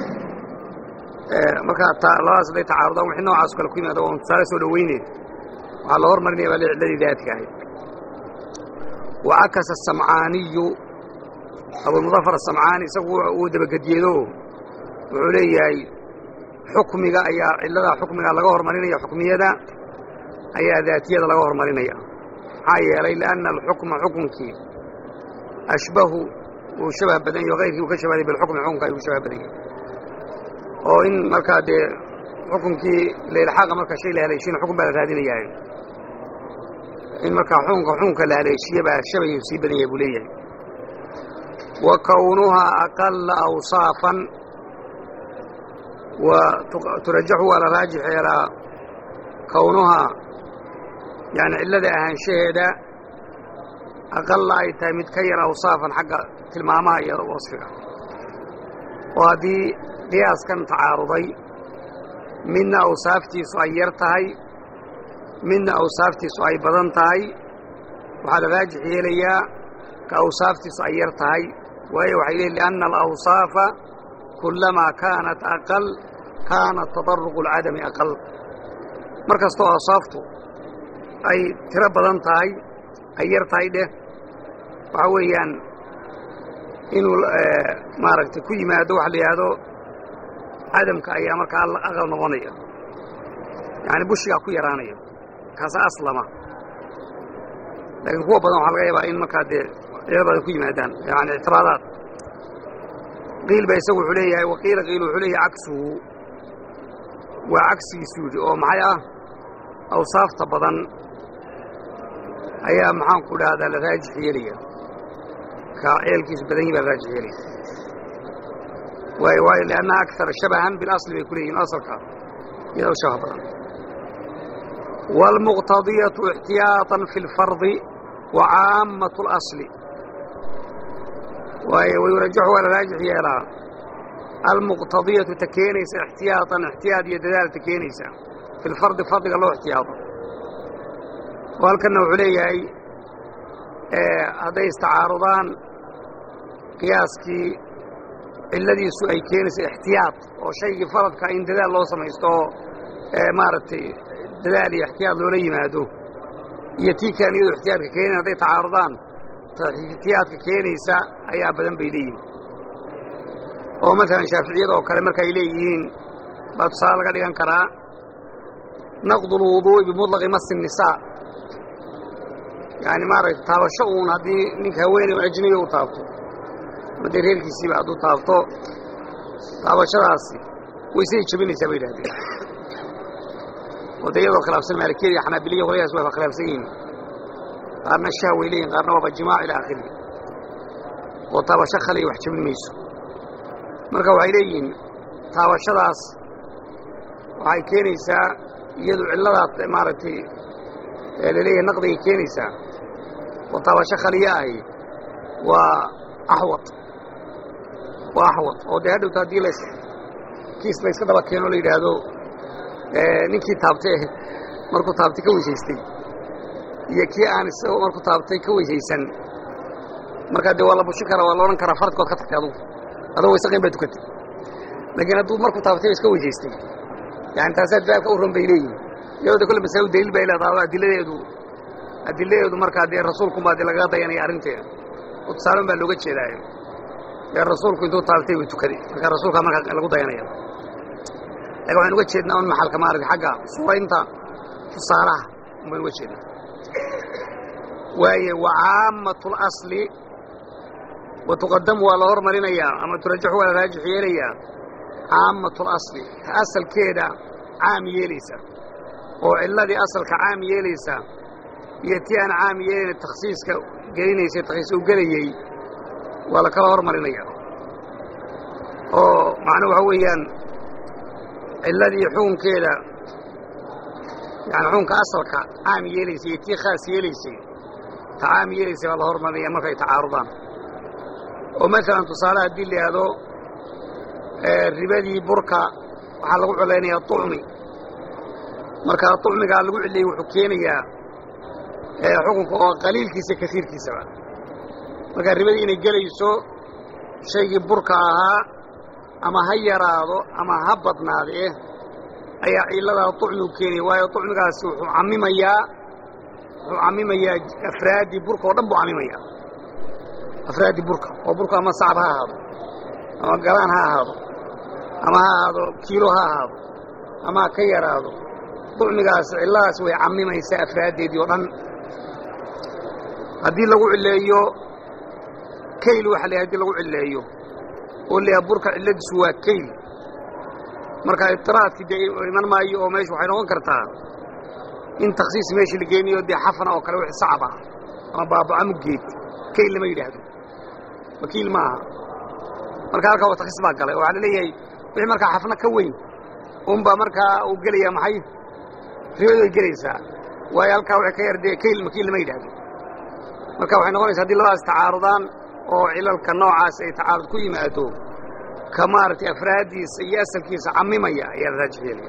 markaa labadaas hadday tacaarudaan wixii noocaas kale ku yimaada waa tusaale soo dhoweyneed waxaa la hormarinaya baa cilladii daatiga ahayd wacakasa asamcaaniyu abulmudafar asamcaani isagu uu dabagedyeedo wuxuu leeyahay xukmiga ayaa cilladaa xukmiga laga hormarinaya xukmiyada ayaa daatiyada laga hormarinaya maxaa yeelay lianna alxukma xukunkii ashbahu wuu shabah badan yaho kayrkii uu ka shabaday bilxukmi xukunka ayuu shabah badan yahay oo in markaa dee xukunkii lailxaaqa marka shay la haleeshiina xukun baa la raadinayaa in markaa xukunka xukunka la haleeshiye baa shabayuu sii badan yahay buu leeyahay wa kownuhaa aqalla awsaafan wa turajaxu waa la raajix yeelaa kownuhaa yani cillada ahaanshaheeda aqalla ay tahay mid ka yar awsaafan xagga tilmaamaha iyo wasfiga oo haddii qiyaaskan tacaaruday midna awsaaftiisu ay yar tahay midna awsaaftiisu ay badan tahay waxaa la raajix yeelayaa ka awsaaftiisu ay yar tahay waayo waxay leeyiin lianna alawsaafa kullamaa kaanat aqal kaana tadaruqu alcadami aqal mar kastoo awsaaftu ay tiro badan tahay ay yar tahay dheh waxaa weeyaan inuu maaragtay ku yimaado waxa la yidhaahdo cadamka ayaa markaa aqal noqonaya yacani bushigaa ku yaraanaya kaasa aslama laakiin kuwa badan waxaa laga yaabaa in markaa dee cilo badan ku yimaadaan yani ictiraadaad qiil ba isagu wuxuu leeyahay waqiila qiil wuxuu leeyahay cagsuhu waa cagsigiisu yidhi oo maxay ah awsaafta badan ayaa maxaanku dhahdaa la raajix yeelaya ka ceelkiisu badan yihi baa la raajix yeelaya waayo waayo liannaha akara shabahan bilasli bay ku leeyihin asalka iyada u shabaha badan wاlmuqtadiyatu اxtiyaaطan fi اlfardi wa caammaة اlasli waayo wayurajaxu waa la raajix yeelaa almuqtadiyatu ta keenaysa ixtiyaatan ixtiyaad iyo dadaal ta keenaysa fi lfardi fardiga loo ixtiyaado oo halkanna wuxuu leeyahay hadday istacaarudaan qiyaaskii cilladiisu ay keenaysa ixtiyaad oo shaygii faradka in dadaal loo samaysto oo maaragtay dadaal iyo ixtiyaad loola yimaado iyo tii kaan iyadoo ixtiyaadka keenayn hadday tacaarudaan ixtiyaadka keenaysa ayaa badan bay leeyihin oo maalan shaaficiyada oo kale marka ay leeyihiin baa tusaale laga dhigan karaa naqdu lwuduu'i bimuطlaqi masi الnisaa yani maaragtay taabasho uun haddii ninka haweeney ajniga u taabto ama dee reerkiisiiba hadduu taabto taabashadaasi waysaday jabinaysaa bay yidhahdeen oo dee iyadoo khilaafsan maalikiyada iyo xanaabiliya qolyahaas waa khilaafsan yihiin qaarna shah way leeyihin qaarna waaba jimaac ilaa akhirihi oo taabasho khaliya wax jabin mayso marka waxay leeyihiin taabashadaas waxay keenaysaa iyadu cilladaas maaragtay laleeyahay naqdigay keenaysaa oo taabasho khaliya ahi waa axwad waa axwad oo dee hadhowta haddii las kiis la yska daba keeno la yidhaahdo ninkii taabtay markuu taabtay ka weysaystay iyo kii aan isagoo markuu taabtay ka weysaysan markaa dee waa la bushin karaa waa la odhan karaa faradkood ka tagtay adugu adoo waysaqayn baa tukatay laakiin hadduu markuu taabtay iska weysaystay yani taasaa daabka u ron bay leeyihin iyadoo de kolle masalo daliil bay leedaha adiladeedu adiladeedu markaa dee rasuulkunbaa dee lagaga dayanaya arrinteeda oo tusaalan baa looga jeedaayo dee rasuulku intuu taabtay buu tukaday markaa rasuulkaa markaa lagu dayanaya lakin waxaan uga jeednaa un maxalka maaragtay xagga suuraynta tusaalaha un baynu uga jeednaa waaye wa caamatu اlasli wa tuqadamu waa la hormarinayaa ama turajaxu waa la raajix yeelayaa caamatu اlasli ta asalkeeda caam yeelaysa oo cilladii asalka caam yeelaysa iyo tii aan caam yeelayna takhsiiska gelinaysay takhsiis u gelayey waa la kala hormarinayaa oo macnuu waxa weeyaan cilladii xukunkeeda yani xukunka asalka caam yeelaysay iyo tii khaas yeelaysay ta caam yeelaysay baa la hormarinaya markay tacaarudaan oo maalan tusaale haddii la yidhaahdo ribadii burka waxaa lagu cilaynayaa طucmi markaa طucmigaa lagu ciliyey wuxuu keenayaa xukunka oo qaliilkiisa kasiirkiisaba markaa ribadii inay gelayso shaygii burka ahaa ama ha yaraado ama ha badnaadee ayaa cilladaa طucmigu keenaya waayo طucmigaasi wuxuu cammimayaa wuxuu cammimayaa afraaddii burka oo dhan buu cammimayaa afraaddii burka oo burka ama sacab ha ahaado ama galaan ha ahaado ama ha ahaado kiilo ha ahaado ama ha ka yaraado طucmigaas cilladaas way cammimaysaa afraaddeedii oo dhan haddii lagu cilleeyo kayl waxa la hadii lagu cilleeyo oo la burka cilladiisu waa kayl marka ibtiraadkii dee iman maayo oo meeshu waxay noqon kartaa in takhsiis meeshii la geeniyo dee xafna oo kale wixii sacab ah ama baabaca muggeed kayl lama yidhaahdo wakiil maaha marka halkaa waa takhsiis baa galay oo waxaa la leeyahay wixii markaa xafna ka weyn unbaa markaa uu gelayaa maxay ribadu ay gelaysaa waayo halkaa waxay ka yar dee kayl makiil lama yidhaahdo marka waxay noqonaysa hadii labadaas tacaarudaan oo cilalka noocaas ay tacaarud ku yimaado ka maaragtay afraaddiisa iyo asalkiisa cammimaya ayaa la raajix yeelaya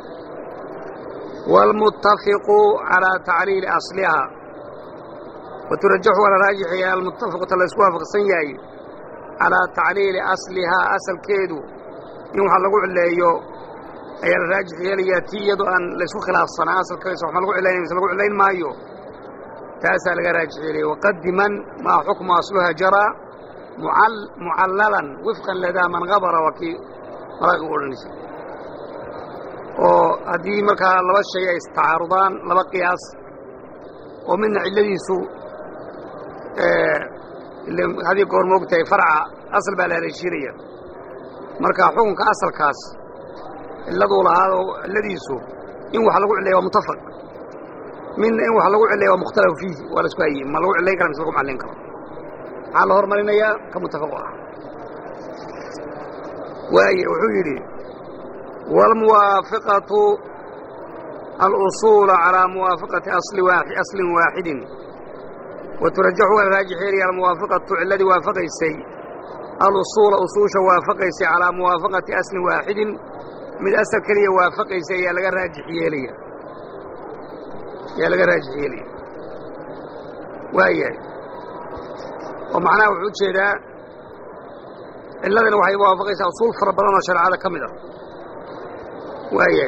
wاlmuttafiqu calىa tacliili asliha waturajaxu waa la raajixaya almuttafiqu ta laysku waafaqsan yahay calىa tacliili aslihaa asalkeedu in waxa lagu cileeyo ayaa la raajix yeelayaa tii iyadoo aan laysku khilaafsanaa asalkeesa wax ma lagu cilaynay mise lagu cilayn maayo taasaa laga raajix yeelaya waqadiman maa xukmu asluha jaraa mucallalan wifqan ladaa man habara waa kii maraaqigu odhanaysa oo haddii markaa laba shay ay istacaarudaan laba qiyaas oo midna cilladiisu haddii goor moogtahay farca asal baa la haleeshiinaya marka xukunka asalkaas cilladuu lahaado cilladiisu in wax lagu cillaya waa mutafaq midna in wax lagu cillaya waa mukhtalafu fiihi waa la isku hayey ma lagu cillayn kara mise lagu macallin karo maxaa la hormarinayaa ka mutafaqu ah waaye wuxuu yidhi waalmuwaafiqatu alusuula calaa muwaafaqati aslin waaxidin wa turajaxu waa raajix yeelaya almuwaafiqatu cilladii waafaqaysay alusuula usuusha waafaqaysay calaa muwaafaqati aslin waaxidin mid asal keliya waafaqaysay ayaa laga raajix yeelaya ayaa laga raajix yeelaya waayahay oo macnaha wuxuu ujeedaa cilladana waxay waafaqaysaa usuul fara badan oo shareecada ka mid ah waayahay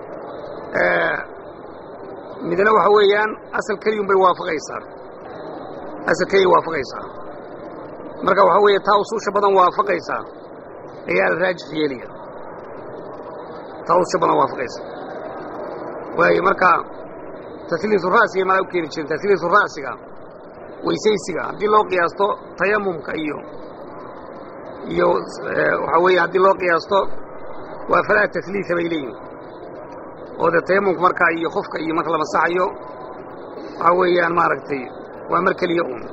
midna waxa weeyaan asal keliyun bay waafaqaysaa asal keliya waafaqaysaa marka waxaa weeye taa usuusha badan waafaqaysaa ayaa la raajix yeelaya taa usuusha badan waafaqaysa waaye marka tasliisu ra'siga malaa u keeni jiren tasliisu ra'siga weysaysiga haddii loo qiyaasto tayamumka iyo iyo waxaa weeye haddii loo qiyaasto waa falaa tasliisa bay leeyihin oo dee tayamumka markaa iyo qofka iyo marka la masaxayo waxaa weeyaan maaragtay waa mar keliya uun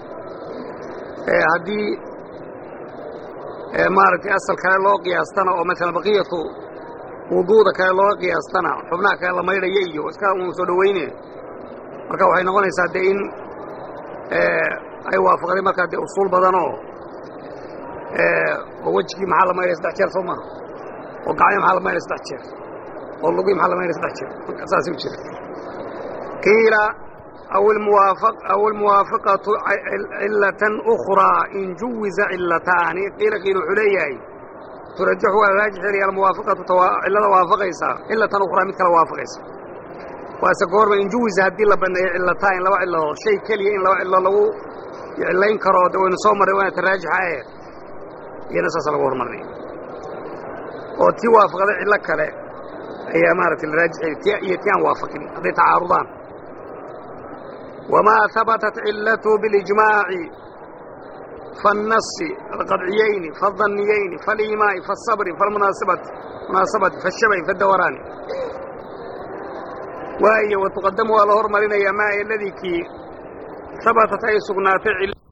haddii maaragtay asal kale loo qiyaastana oo maalan baqiyatu wuduuda kale looga qiyaastana xubnaha kale la maydhaya iyo iska uun soo dhowayne marka waxay noqonaysaa dee in ay waafaqday markaa dee usuul badanoo oo wejigii maxaa la maydhaya saddex jeer soo maha oo gacmii maxaa la maydhaya saddex jeer oo lugii maxaa la maydhaya saddex jeer marka saasay u jira qiila aw almuwaafaqatu cilatan ukhraa in juwiza cilataani qiila qiil wuxuu leeyahay turajaxu waa raajix helaya almuwaafaqatu cillada waafaqaysaa cilatan ukhraa mid kale waafaqaysa waase goorma in juwiza haddii la banneeyo cillataan laba cilladood shay keliya in laba cillo lagu cillayn karo de waynu soo marray waana taraajixa ee iyana saasa lagu hormarnay oo tii waafaqday cillo kale ayaa maaragtay la raajix heli iyo tii aan waafaqin hadday tacaarudaan wamaa habatat cillatu biاlijmaaci faالnasi alqadciyayni faالdanniyayni faaliimaa'i faالsabri faاlmunaasabati munaasabati faالshabahi faاdawaraani waayo watuqadamu waa la hormarinayaa maa eladii kii habatat ay sugnaatay